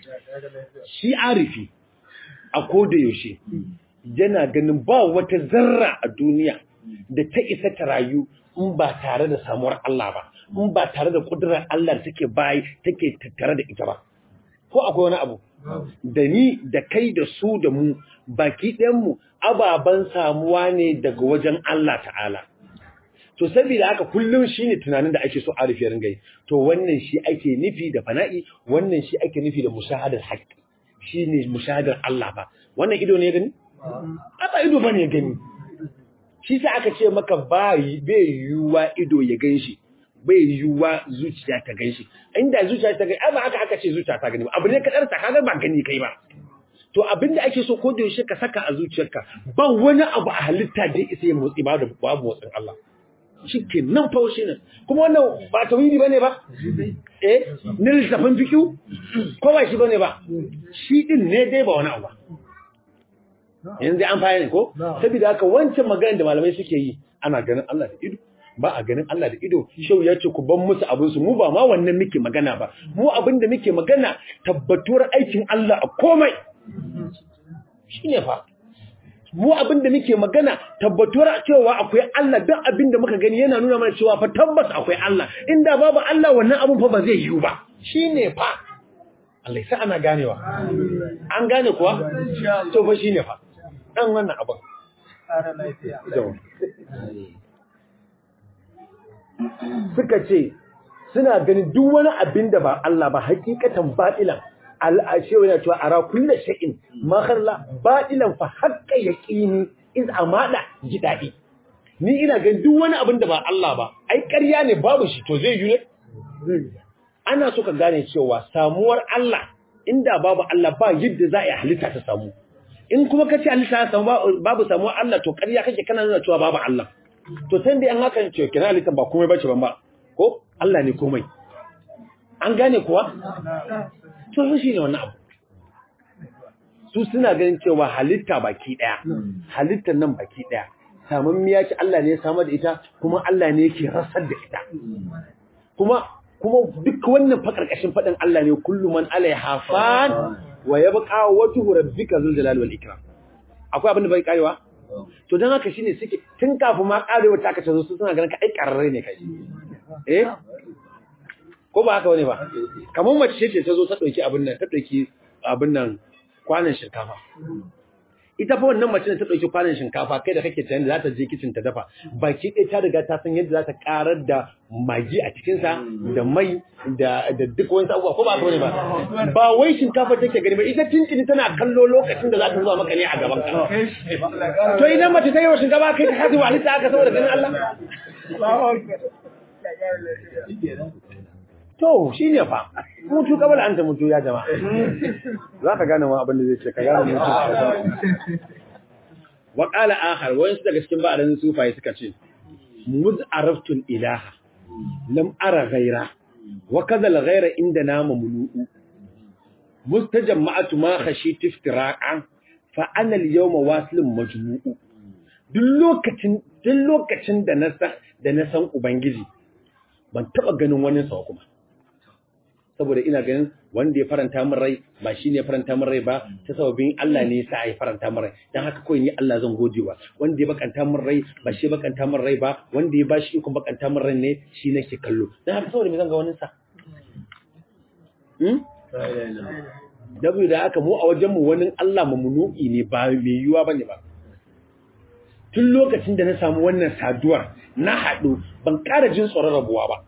shi arifi a koda yaushe yana ganin ba wata zarra a duniya da ta isa ta rayu in ba tare da samuwar Allah ba in ba tare da kudurar Allah take bayi take tattare da ita ba ko akwai wani abu da ni da kai da su da mu baki ɗayan mu ababan samuwa ne daga wajen Allah ta'ala to saboda haka kullum shine tunanin da ake so arifi ringa yi to wannan shi ake nufi da fana'i wannan shi ake nufi da mushahadar haqqi shine mushahadar Allah ba wannan ido ne gani ba ido bane gani shi sai aka ce maka bai bai yiwuwa ido ya ganshi bai yiwuwa zuciya ta ganshi inda zuciya ta gani ba aka aka ce zuciya ta gani ba abu ne kadar ta kaga ba gani kai ba to abinda ake so ko da yaushe ka saka a zuciyarka ba wani abu a halitta da isa ya motsi ba da babu motsin Allah shike nan fa shi ne kuma wannan ba tauhidi bane ba eh ne lissafin fikiu ko ba shi bane ba shi din ne dai ba wani abu ba yanzu an fahimta ko saboda haka wancan magana da malamai suke yi ana ganin Allah da ido ba a ganin Allah da ido shau ya ce ku ban musu abin su mu ba ma wannan muke magana ba mu abin da muke magana tabbatuwar aikin Allah a komai shine fa mu abin da muke magana tabbatuwar cewa akwai Allah duk abin da muka gani yana nuna mana cewa fa tabbas akwai Allah inda babu Allah wannan abin fa ba zai yiwu ba shine fa Allah sai ana ganewa an gane kuwa to fa shine fa dan wannan abin suka ce suna ganin duk wani abin da ba Allah ba hakikatan batilan al'ashewa yana cewa ara kullu shay'in ma kharla batilan fa haqqa yaqini iz amada jidadi ni ina ganin duk wani abin da ba Allah ba ai ƙarya ne babu shi to zai yi ne ana so ka gane cewa samuwar Allah inda babu Allah ba yadda za a yi halitta ta samu in kuma kace halitta ta samu babu samuwar Allah to ƙarya kake kana nuna cewa babu Allah to san dai an haka ce kina halitta ba komai bace ban ba ko Allah ne komai an gane kuwa to shi ne wannan abu su suna ganin cewa halitta baki daya halittar nan baki daya samun miya ce Allah ne ya samar da ita kuma Allah ne yake rasar da ita kuma kuma duk wannan fa karkashin fadin Allah ne kullu man alaiha fan wa yabqa wajhu rabbika zul jalali wal ikram akwai abin da bai karewa to dan haka shine suke tun kafin ma karewa ta kace su suna ganin ka ai kararre ne kai eh ko ba haka wani ba kamar mace ce ta zo ta dauki abin nan ta dauki abin nan kwanan shinkafa ita fa wannan mace ta dauki kwanan shinkafa kai da kake tunani za ta je kitchen ta dafa baki ɗaya ta riga ta san yadda za ta karar da magi a cikin sa da mai da da duk wani abubuwa ko ba haka wani ba ba wai shinkafa take gani ba ita tintini tana kallo lokacin da za ta zuwa maka ne a gaban ka to idan mace ta yi wa shinkafa kai ta hadu halitta aka saboda ganin Allah to shi ne fa mutu kabal an ta mutu ya jama'a za ka gane ma abin da zai ce ka gane mutu wa qala akhar wayan su daga cikin ba'adan sufaye suka ce muz araftul ilaha lam ara ghaira wa kadha al ghaira inda na mamnu'u mustajamma'atu ma khashit iftiraqan fa ana al yawma wasilun majmu'u duk lokacin duk lokacin da na san da na san ubangiji ban taba ganin wani sa kuma saboda ina ganin wanda ya faranta min rai ba shi ne ya faranta min rai ba ta sababin Allah ne yasa ya faranta min rai dan haka kawai ni Allah zan godewa wanda ya bakanta min rai ba shi bakanta min rai ba wanda ya bashi ikon bakanta min rai ne shi nake kallo dan haka saboda me zan ga wani sa hmm dabu da haka mu a wajen mu wani Allah mamnu'i ne ba mai yiwa bane ba tun lokacin da na samu wannan saduwar na haɗu ban ƙara jin tsoron rabuwa ba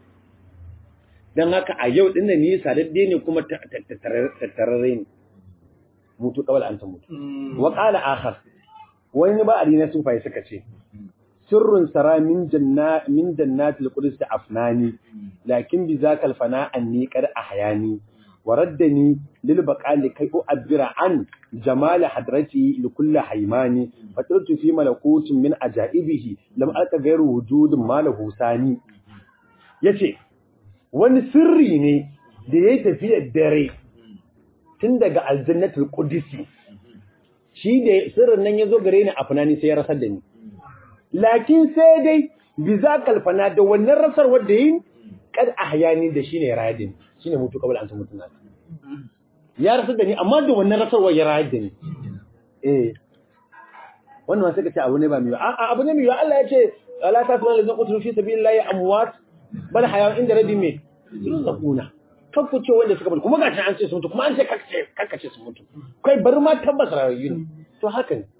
don haka a yau ɗin da ni sadadde ne kuma tattararre ne mutu kawal an ta mutu wa ƙala akhar wani ba a na sufai suka ce sirrun sara min janna min jannatil qudus afnani lakin bi zakal fana anni qad ahyani وردني للبقاء لكي أعبر عن جمال حضرتي لكل حيماني فطرت في ملكوت من أجائبه لم ألقى غير وجود ما له ثاني yace wani sirri ne da ya tafi dare tun daga aljannatul qudsi shi da sirrin nan yazo gare ni a fanani sai ya rasar da ni lakin sai dai bizakal fana da wannan rasar wanda yin kad ahyani da shine radin shine mutu kabal an mutu na ya rasu da ni amma da wannan rasarwa ya rayar da ni eh wannan sai ka ce abu ne ba miyo a abu ne miyo Allah ya ce la tasma lazina qutlu fi sabilillahi amwat bal hayawan inda rabbi me yurzaquna kan ku ce wanda suka bar kuma gashi an ce su mutu kuma an ce kakkace kakkace su mutu kai bar ma tabbas rayuwa ne to haka ne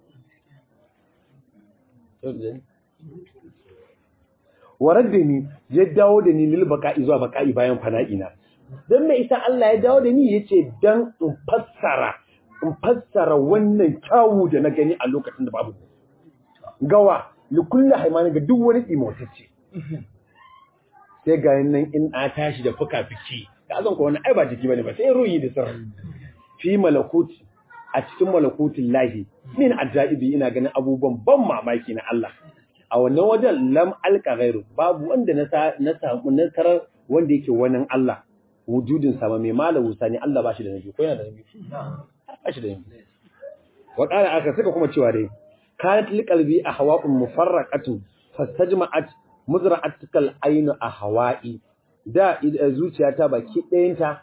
warar da ni ya dawo da ni lil baka'i zuwa baka'i bayan fana'ina dan me isa Allah ya dawo da ni yace dan in fassara in fassara wannan kyawu da na gani a lokacin da babu gawa li kulli haymani ga duk wani imotacce sai ga nan in a tashi da fuka-fiki ka zan ko wani ai ba jiki bane ba sai ruhi da sirri fi malakuti a cikin malakutin lahi min ajaibi ina ganin abubuwan ban mamaki na Allah a wannan wajen lam alka gairu babu wanda na na samu nasarar wanda yake wannan Allah wujudin sama mai malamu sani Allah bashi da nabi ko yana da nabi bashi da nabi wa qala aka suka kuma cewa dai kanat liqalbi ahwa'un mufarraqatun fastajma'at muzra'atikal aynu ahwa'i da zuciyata baki ɗayanta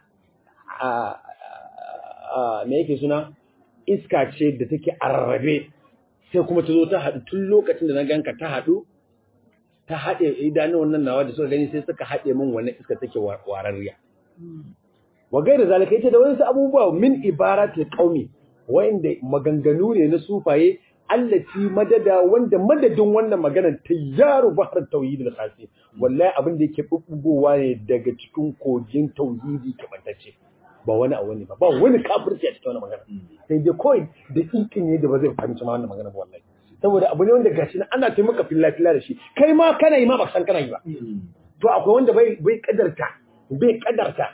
a me yake suna iska ce da take arrabe sai kuma ta zo ta haɗu tun lokacin da na ganka ta haɗu ta haɗe idanun wannan nawa da suka gani sai suka haɗe min wannan iska take wararriya wa gaira zalika yace da wasu abubuwa min ibaratul qaumi wanda maganganu ne na sufaye allati madada wanda madadin wannan maganar tayyaru bahar tauhid al-khasi wallahi abin da yake bubbugowa ne daga cikin kogin tauhidi kamantacce ba wani a wani ba ba wani kafirci a cikin wannan magana sai dai kawai da kinkin ne da ba zai fahimci ma wannan magana ba wallahi saboda abu ne wanda gashi nan ana taimaka filla filla da shi kai ma kana yi ma ba san kana yi ba to akwai wanda bai bai kadarta bai kadarta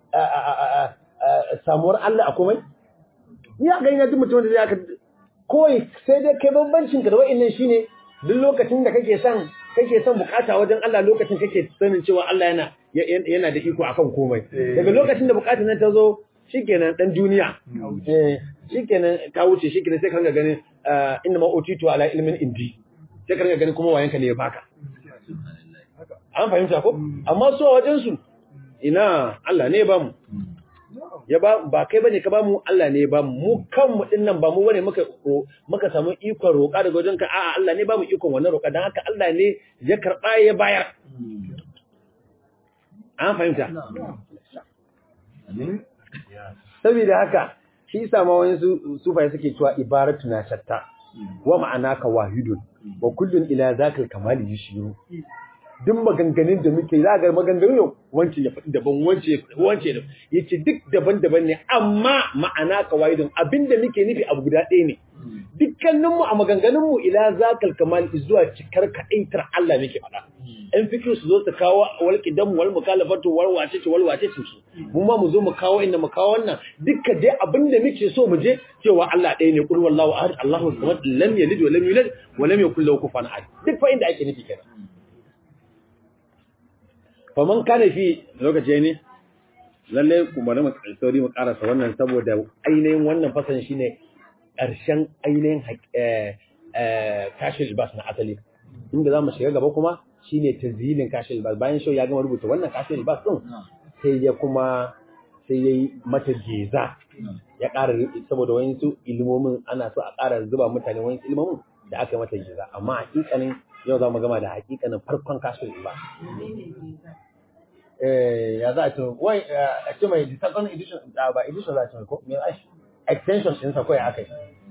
samuwar Allah a komai ya ga ina duk mutum da zai aka kawai sai dai kai bambancin ka da wa'annan shine duk lokacin da kake son kake son bukata wajen Allah lokacin kake sanin cewa Allah yana yana da iko akan komai daga lokacin da bukatar nan ta zo shikenan dan duniya eh shikenan ta wuce shikenan sai ka ringa ganin inna ma utitu ala ilmin indi sai ka ringa ganin kuma wayanka ne ya baka an fahimta ko amma su a wajen su ina Allah ne ya bamu ya ba ba kai bane ka bamu Allah ne ya bamu mu kanmu din nan ba mu bane muka muka samu ikon roƙa daga wajen ka a'a Allah ne bamu ikon wannan roƙa dan haka Allah ne ya karba ya bayar an fahimta saboda haka shi yasa ma wani sufai suke cewa ibaratu na shatta wa ma'ana ka wahidun wa kullun ila zakal kamali yushiru duk maganganun da muke za ga maganganun yau wance ya faɗi daban wance ya faɗi wance da yace duk daban-daban ne amma ma'ana kawaidin abinda muke nufi abu guda ɗaya ne dukkaninmu a maganganunmu ila zakal kamal zuwa cikar kaɗaitar Allah muke faɗa ɗan fikir su zo su kawo wal qidam wal mukalafatu wal wace ce wal wace ce su mu ma mu zo mu kawo inda mu kawo wannan dukka dai abinda muke so mu je cewa Allah ɗaya ne kul wallahu ahad Allahu samad lam yalid wa lam yulad wa lam yakul lahu kufuwan ahad duk fa inda ake nufi kenan faman kana fi lokaci ne lalle ku bari mu sauri mu karasa wannan saboda ainihin wannan fasan shine ƙarshen ainihin kashin bas na asali inda za mu shiga gaba kuma shine tazilin kashin bas bayan shau ya gama rubuta wannan kashin bas din sai ya kuma sai ya yi mata geza ya ƙara saboda wani su ilimomin ana so a ƙara zuba mutane wani ilimomin da aka yi mata geza amma hakikanin yau za mu gama da hakikanin farkon kashin bas ya za a ce wai a ce mai second edition ba edition za a ce mai ko mai aishi extension ɗinsa kawai aka yi.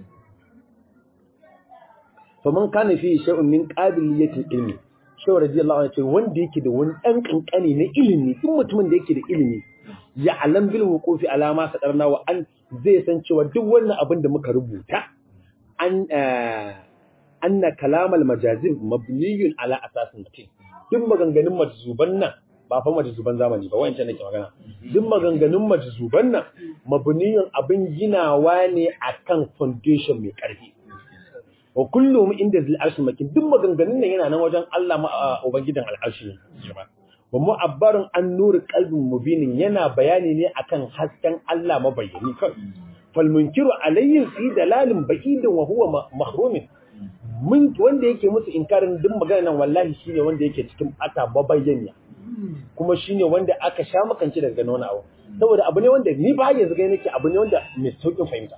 To man kana fi shay'un min qabiliyatil ilmi. Shaw radiyallahu anhu ce wanda yake da wani ɗan kankani na ilimi, duk mutumin da yake da ilimi, ya alam bil wuqufi alama sadarna wa an zai san cewa duk wannan abin da muka rubuta an anna kalamal majazib mabniyun ala asasin mutum. Duk maganganun majzuban nan ba fa majzuban zamani ba wancan nake magana duk maganganun majzuban nan mabniyun abin ginawa ne akan foundation mai karfi wa kullum inda zil arshi makin duk maganganun nan yana nan wajen Allah ma ubangidan al'arshi ne wa mu'abbarun an nuri qalbin mubinin yana bayani ne akan hasken Allah mabayyani kai fal munkiru alayhi fi dalalin ba'idin wa huwa mahrumin mun wanda yake musu inkarin duk magana nan wallahi shine wanda yake cikin ata babayyaniya kuma shine wanda aka sha makance daga wani abu saboda abu ne wanda ni ba yanzu gani nake abu ne wanda mai saukin fahimta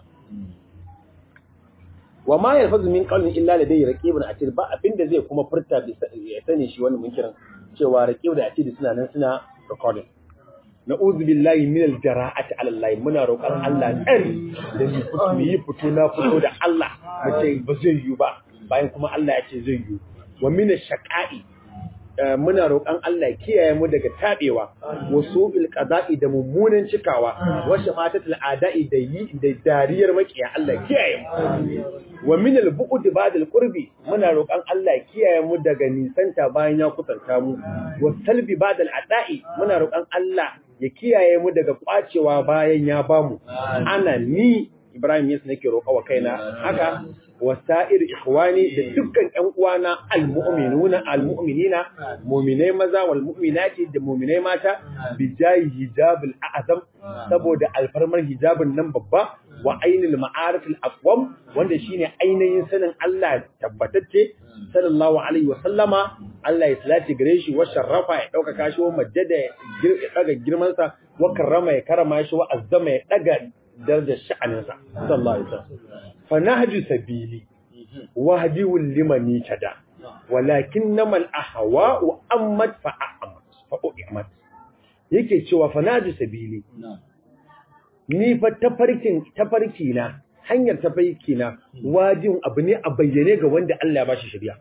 wa ma yalfazu min qawlin illa ladayhi raqibun atid ba abinda zai kuma furta ya sani shi wannan munkirin cewa raqib da atid suna nan suna recording na'udhu billahi min al-jara'ati 'ala Allah muna roƙar Allah tsari da mu yi fito na fito da Allah mu ce ba zai yi ba bayan kuma Allah ya ce zai yi wa min ash-shaqa'i muna roƙon Allah kiyaye mu daga tabewa wasu qada'i da mummunan cikawa wa shamatatul ada'i da yi da dariyar makiya Allah kiyaye mu wa min al-bu'd ba'da al-qurbi muna roƙon Allah kiyaye mu daga nisanta bayan ya kusanta mu wa salbi ba'da al-ada'i muna roƙon Allah ya kiyaye mu daga kwacewa bayan ya bamu ana ni Ibrahim yasa nake roƙa wa kaina haka wasa'ir ikhwani da dukkan ƴan uwana almu'minuna almu'minina mu'minai maza wal mu'minati da mu'minai mata bi jayi hijabul a'zam saboda alfarmar hijabin nan babba wa ainil ma'arif al-aqwam wanda shine ainihin sanin Allah tabbatacce sallallahu alaihi wa sallama Allah ya salati gare shi wa sharrafa ya dauka kashi wa majjada ya daga girman sa wa karrama ya karama shi wa azzama ya daga darajar sha'aninsa sallallahu alaihi wasallam fa nahju sabili wahdiwul limani tada walakin namal ahwa'u ammat fa a'mat fa u'mat yake cewa fa nahju sabili ni fa tafarkin tafarki na hanyar tafarki na wajin abu ne a bayyane ga wanda Allah ya bashi shari'a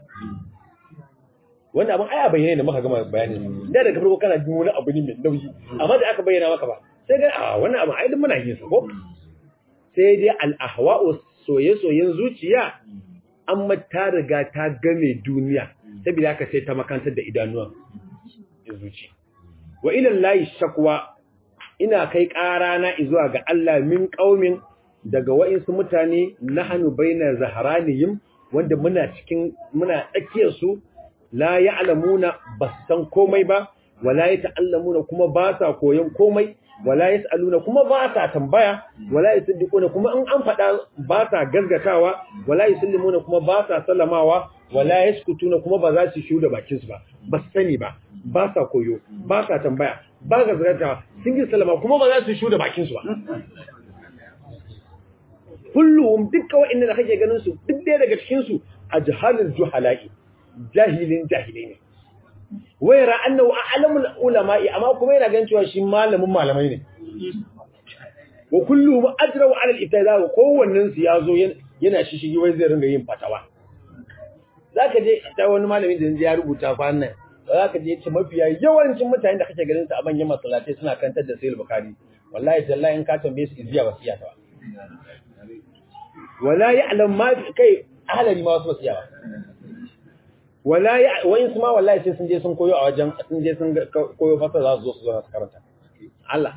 wanda abin aya bayyane da muka gama bayanin da daga farko kana jin wani abu ne mai nauyi amma da aka bayyana maka ba sai ga a wannan abin ai muna yin sa ko sai dai al-ahwa'u soye-soyen zuciya amma ta riga ta game duniya saboda haka sai ta makantar da idanuwan zuci wa ila lahi shakwa ina kai ƙara na zuwa ga Allah min qaumin daga wa'insu mutane nahnu baina zaharaniyim wanda muna cikin muna tsakiyar su la ya'lamuna basan komai ba wala yata'allamuna kuma ba sa koyon komai wala yas'aluna kuma ba sa tambaya wala yusaddiquna kuma in an faɗa ba sa gaskatawa wala yusallimuna kuma ba sa sallamawa wala yaskutuna kuma ba za su shiu da bakin su ba ba su sani ba ba sa koyo ba sa tambaya ba ga gaskatawa sun yi sallama kuma ba za su shiu da bakin su ba kullum dukkan wa'annan da kake ganin su duk ɗaya daga cikin su ajhalul juhala'i jahilin jahilai ne wayara annahu a'lamul ulama'i amma kuma yana ganin cewa shi malamin malamai ne wa kullu ajra wa 'ala al-ibtida wa kowannen su yazo yana shishigi wai zai ringa yin fatawa zaka je ta wani malami da ya rubuta fa nan za ka je ce mafiya yawancin mutane da kake ganin su a manyan masallatai suna kantar da sayil bukari wallahi tallahi in ka tambaye su iziya ba su iya ta ba wala ya'lam ma kai ahlali ma wasu ba su iya ba wala ya wayin su ma wallahi sai sun je sun koyo a wajen sun je sun koyo fasa za su zo su zo su karanta Allah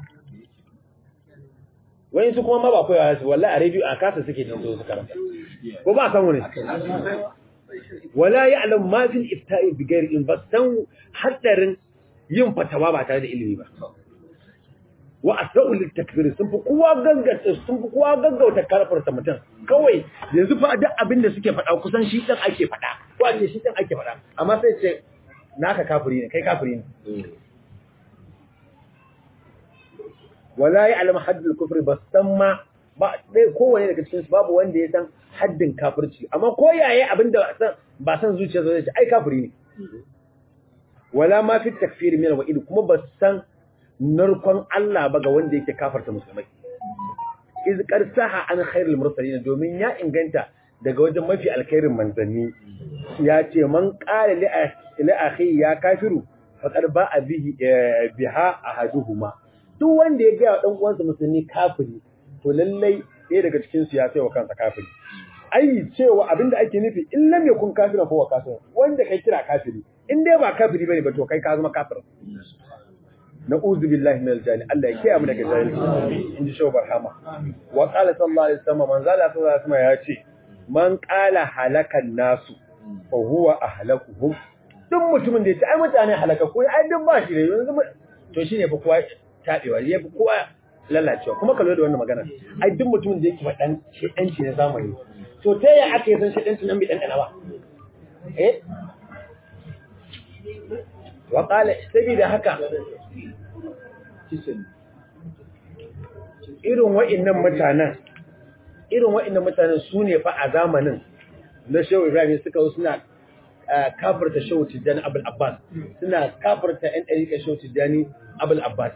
wayin su kuma ma ba koyawa su wallahi a radio a kasa suke jin su su karanta ko ba san wani wala ya'lam ma fil ifta'i bi ghairi in basan hadarin yin fatawa ba tare da ilimi ba wa asra'u lit takfir sun fi kowa gaggauta sun fi kowa gaggauta karfarta mutum kawai yanzu fa duk abin da suke faɗa kusan shi dan ake faɗa ko a ce shi dan ake faɗa amma sai ce naka kafiri ne kai kafiri ne wala ya'lam haddul kufri basamma ba dai kowane daga cikin su babu wanda ya san haddin kafirci amma ko yaye abin da ba san zuciya zai ce ai kafiri ne wala ma fi takfir min wa'id kuma ba san narkon Allah ba ga wanda yake kafarta musulmai iz qarsaha an khairul mursalin domin ya inganta daga wajen mafi alkhairin manzanni ya ce man qala li akhi ya kafiru faqad ba'a bihi biha ahaduhuma duk wanda ya ga dan uwansa musulmi kafiri to lallai ɗaya daga cikin su ya sai wa kansa kafiri ai cewa abinda ake nufi in lam yakun kafiran fa wa kafir wanda kai kira kafiri in dai ba kafiri bane ba to kai ka zama kafir na'udhu billahi minal jahil Allah ya kiyaye mu daga jahilci inji shaw barhama wa qala sallallahu alaihi wasallam man zala sallallahu alaihi wasallam ya ce man qala halakan nasu fa huwa ahlakuhum duk mutumin da ya ce ai mutane halaka ko ai duk ba shi ne yanzu to shine fa kowa tabewa ya fi kowa lalacewa kuma kallo da wannan magana ai duk mutumin da yake faɗan shedanci na zamani to ta yaya aka yi san shedanci nan bai dan ba eh wa qala sabida haka irin wa'innan mutanen irin wa'innan mutanen su ne fa a zamanin na shehu ibrahim suka zo suna kafirta shehu tijjani abul abbas suna kafirta yan ɗariƙa shehu tijjani abul abbas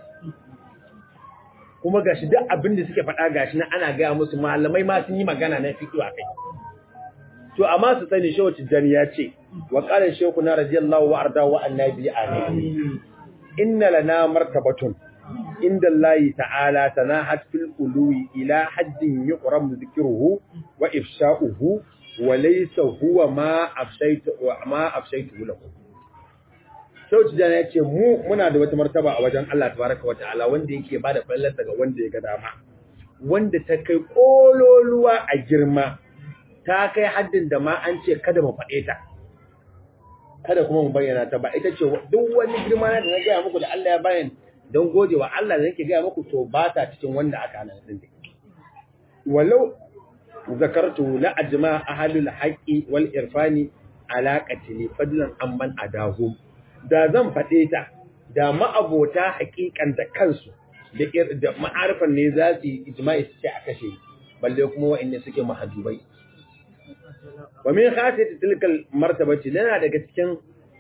kuma gashi duk abin da suke faɗa gashi na ana gaya musu malamai ma sun yi magana na fiƙi a kai to amma su sani shehu tijjani ya ce wa qala shaykhuna radiyallahu wa arda wa annabi amin inna lana martabatun inda Allah ta'ala tanahat fil uluwi ila haddin yuqram dhikruhu wa ifsha'uhu wa laysa huwa ma afshaytu wa ma afshaytu lahu Sauti jana ya ce mu muna da wata martaba a wajen Allah tabaraka wa ta'ala wanda yake bada fallarsa ga wanda ya ga dama wanda ta kai kololuwa a girma ta kai haddin da ma an ce kada mu faɗe ta kada kuma mu bayyana ta ba ita ce duk wani girma da na gaya muku da Allah ya bayan don gode wa Allah da nake gaya muku to ba ta cikin wanda aka hana din walau zakartu la ajma ahlul haqqi wal irfani alaqati li fadlan amman adahum da zan faɗe ta da ma'abota haƙiƙan da kansu da ma'arifan ne za su yi ijma'i su ce a kashe balle kuma wa'inda suke mahajubai wa min khasiyati tilkal martabati lana daga cikin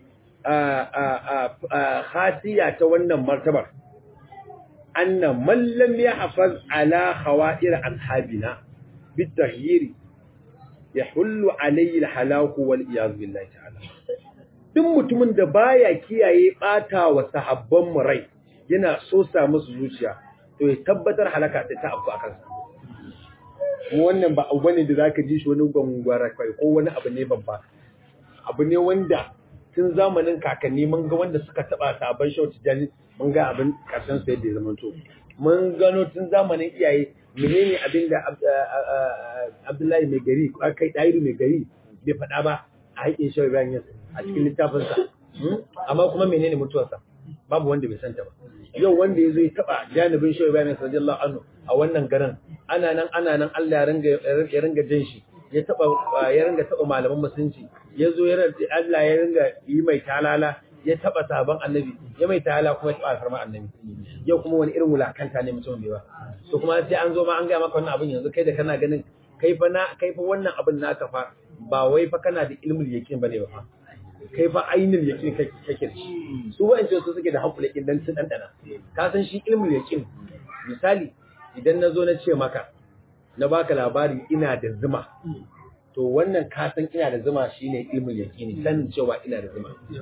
khasiya ta wannan martabar anna man lam yahfaz ala khawa'ir ashabina bitaghyiri yahullu alayhi alhalaku wal iyaz billahi ta'ala duk mutumin da baya kiyaye bata wa sahabban mu rai yana so sa musu zuciya to ya tabbatar halaka ta ta abu akan sa mu wannan ba abu bane da zaka ji shi wani gwangwara kai ko wani abu ne babba abu ne wanda tun zamanin kakanni mun ga wanda suka taba sabon shauti jani mun ga abin karshen su yadda ya zama to mun gano tun zamanin iyaye menene abin da Abdullahi mai gari ko kai Dairu mai gari bai faɗa ba a haƙin shawai bayan yin a cikin littafin sa amma kuma menene mutuwarsa babu wanda bai santa ba yau wanda ya zo ya taba janibin shawai bayan radiyallahu anhu a wannan garin ana nan ana nan Allah ya ringa ya ringa jin shi ya taba ya ringa taba malaman musulunci ya zo ya Allah ya ringa yi mai talala ya taba sabon annabi ya mai talala kuma ya taba farma annabi yau kuma wani irin wulakanta ne mutum bai ba to kuma sai an zo ma an ga maka wannan abin yanzu kai da kana ganin kai fa na kai fa wannan abin naka fa ba wai fa kana da ilmul yaqin bane ba fa kai fa ainul yaqin kake kake da shi su wa'ancan su suke da hakul yaqin dan sun dandana ka san shi ilmul yaqin misali idan na zo na ce maka na baka labari ina da zuma to wannan ka san ina da zuma shine ilmul yaqini sanin cewa ina da zuma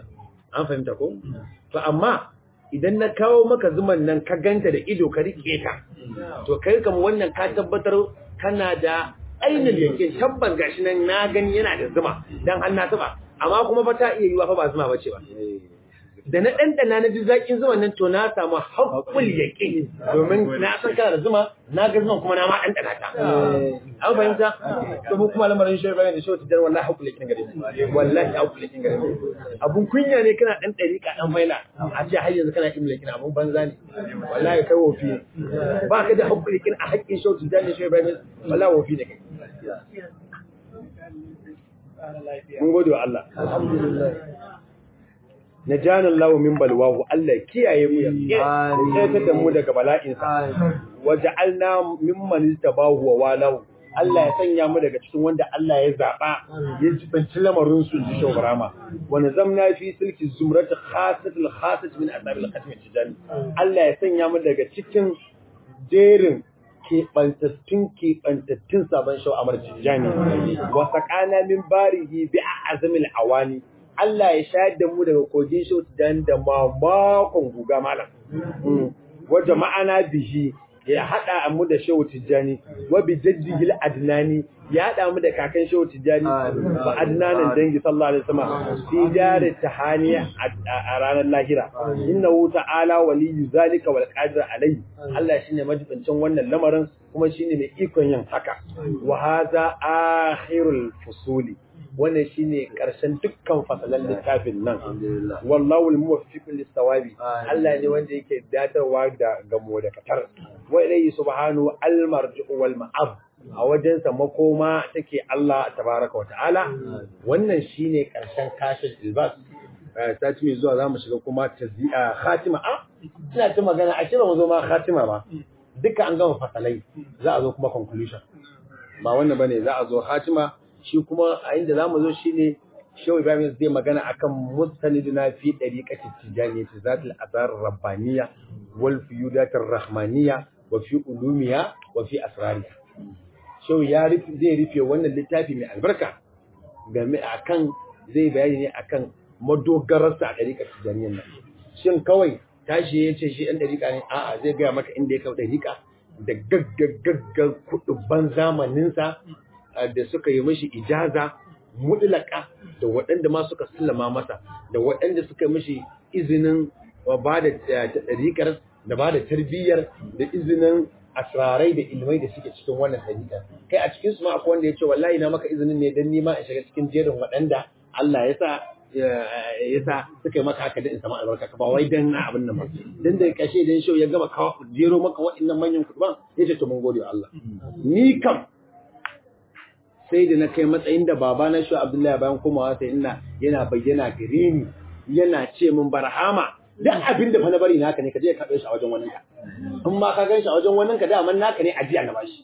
an fahimta ko to amma idan na kawo maka zuman nan ka ganta da ido ka rike ta to kai kam wannan ka tabbatar kana da ainihin yake tabbas gashi nan na gani yana da zuma dan an na taba amma kuma fa ta iya yiwa fa ba zuma bace ba da na ɗanɗana na ji zaƙin zuman nan to na samu haƙƙul yaƙin domin na san kana da zuma na ga zuman kuma na ma ɗanɗana ta an fahimta to mu kuma lamarin shi bayan da shi wata jar wallahi haƙƙul yaƙin gare mu wallahi haƙƙul yaƙin gare mu abun kunya ne kana ɗan ɗariƙa ɗan faila a ce har yanzu kana imla yaƙin abun banza ne wallahi kai wofi ne ba ka da haƙƙul yaƙin a haƙƙin shi wata jar ne shi bayan wallahi wofi ne kai mun gode wa Allah alhamdulillah na janin lawo min balwahu Allah kiyaye mu ya tsaya da mu daga bala'insa waja'alna mimman istabahu wa walahu Allah ya sanya mu daga cikin wanda Allah ya zaba ya jibanci lamarin su ji shobarama wa nazamna fi silki zumrat khasatul khasat min asabil khatmi tijani Allah ya sanya mu daga cikin jerin keɓantattun keɓantattun sabon shau amar tijani wa saqana min barihi bi azmil awani Allah ya shayar da mu daga kogin shi dan da mamakon guga malam. Wadda ma'ana bihi ya haɗa mu da shehu tijjani, wa bi jaddihil adnani ya haɗa mu da kakan shehu tijjani ba adnanin dangi sallallahu alaihi wasallam fi jari tahani a ranar lahira. Inna hu ta'ala waliyyu zalika wal qadir alai. Allah shine majibincin wannan lamarin kuma shine mai ikon yin haka. Wa hadha akhirul fusuli. wannan shine karshen dukkan fasalan littafin nan wallahu al-muwaffiqu lis-sawabi Allah ne wanda yake datarwa da gamo da katar wa ilayhi subhanahu al-marji'u wal ma'ab a wajensa makoma take Allah tabaraka wa ta'ala wannan shine karshen kashin ilbas sati mai zuwa zamu shiga kuma tazi'a khatima a ina ta magana a kira mu zo ma khatima ba duka an gama fasalai za a zo kuma conclusion ba wannan bane za a zo khatima shi kuma a inda zamu zo shine Shehu Ibrahim zai magana akan mustaniduna fi dariqati tijaniyati zatul asar rabbaniya wal fiyudatir rahmaniya wa fi ulumiya wa fi asrariya Shehu ya rufe zai rufe wannan littafi mai albarka game akan zai bayani ne akan madogararsa a dariqar tijaniyan nan shin kawai tashi ya ce shi ɗan dariƙa ne a'a zai gaya maka inda ya kawo dariƙa da gaggagaggar kuɗin zamaninsa da suka yi mashi ijaza mutlaka da waɗanda ma suka sallama masa da waɗanda suka yi mashi izinin ba da ɗariƙar da ba da tarbiyyar da izinin asrarai da ilmai da suke cikin wannan ɗariƙar kai a cikin su ma akwai wanda ya ce wallahi na maka izinin ne don nima in shiga cikin jerin waɗanda Allah ya sa ya sa suka yi maka haka da in sama albarka ka ba wai dan na abin nan ba dan da kashe dan shau ya gama kawo jero maka waɗannan manyan kuɗi ya ce to mun gode wa Allah ni kam sai da na kai matsayin da baba na shi Abdullahi bayan komawa sai ina yana bayyana gare ni yana ce min barhama duk abin da fa na bari naka ne ka je ka kaɗo shi a wajen wannan ka in ma ka gan shi a wajen wannan ka da man naka ne ajiya na bashi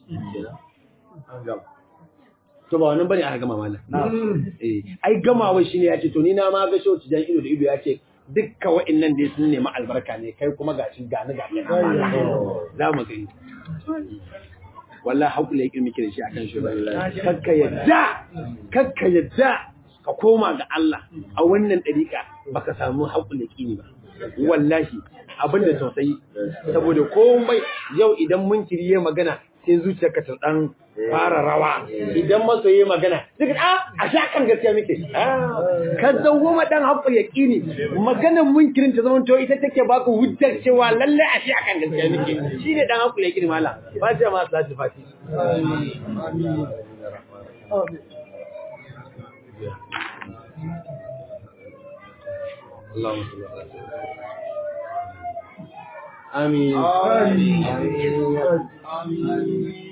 to ba wannan bane aka gama mallam eh ai gamawa shine ya ce to ni na ma ga shi jan ido da ido ya ce dukkan wa'annan dai sun nemi albarka ne kai kuma gashi gani gani za mu gani wallahi haƙula yake muke da shi akan shi kakka yadda kakka yadda ka koma ga Allah a wannan ɗariƙa baka samu haƙula yake ba wallahi abin da tausayi saboda komai yau idan mun kiriye magana sai zuciyarka ta dan fara rawa idan masoyi magana duk a a sha kan gaskiya muke ka dawo ma dan haƙul yaqini maganar munkirin ta zama to ita take baka hujjar cewa lalle a sha kan gaskiya muke shine dan haƙul yaqini mallam ba ta ma salatu fati amin اللهم صل على سيدنا آمين آمين آمين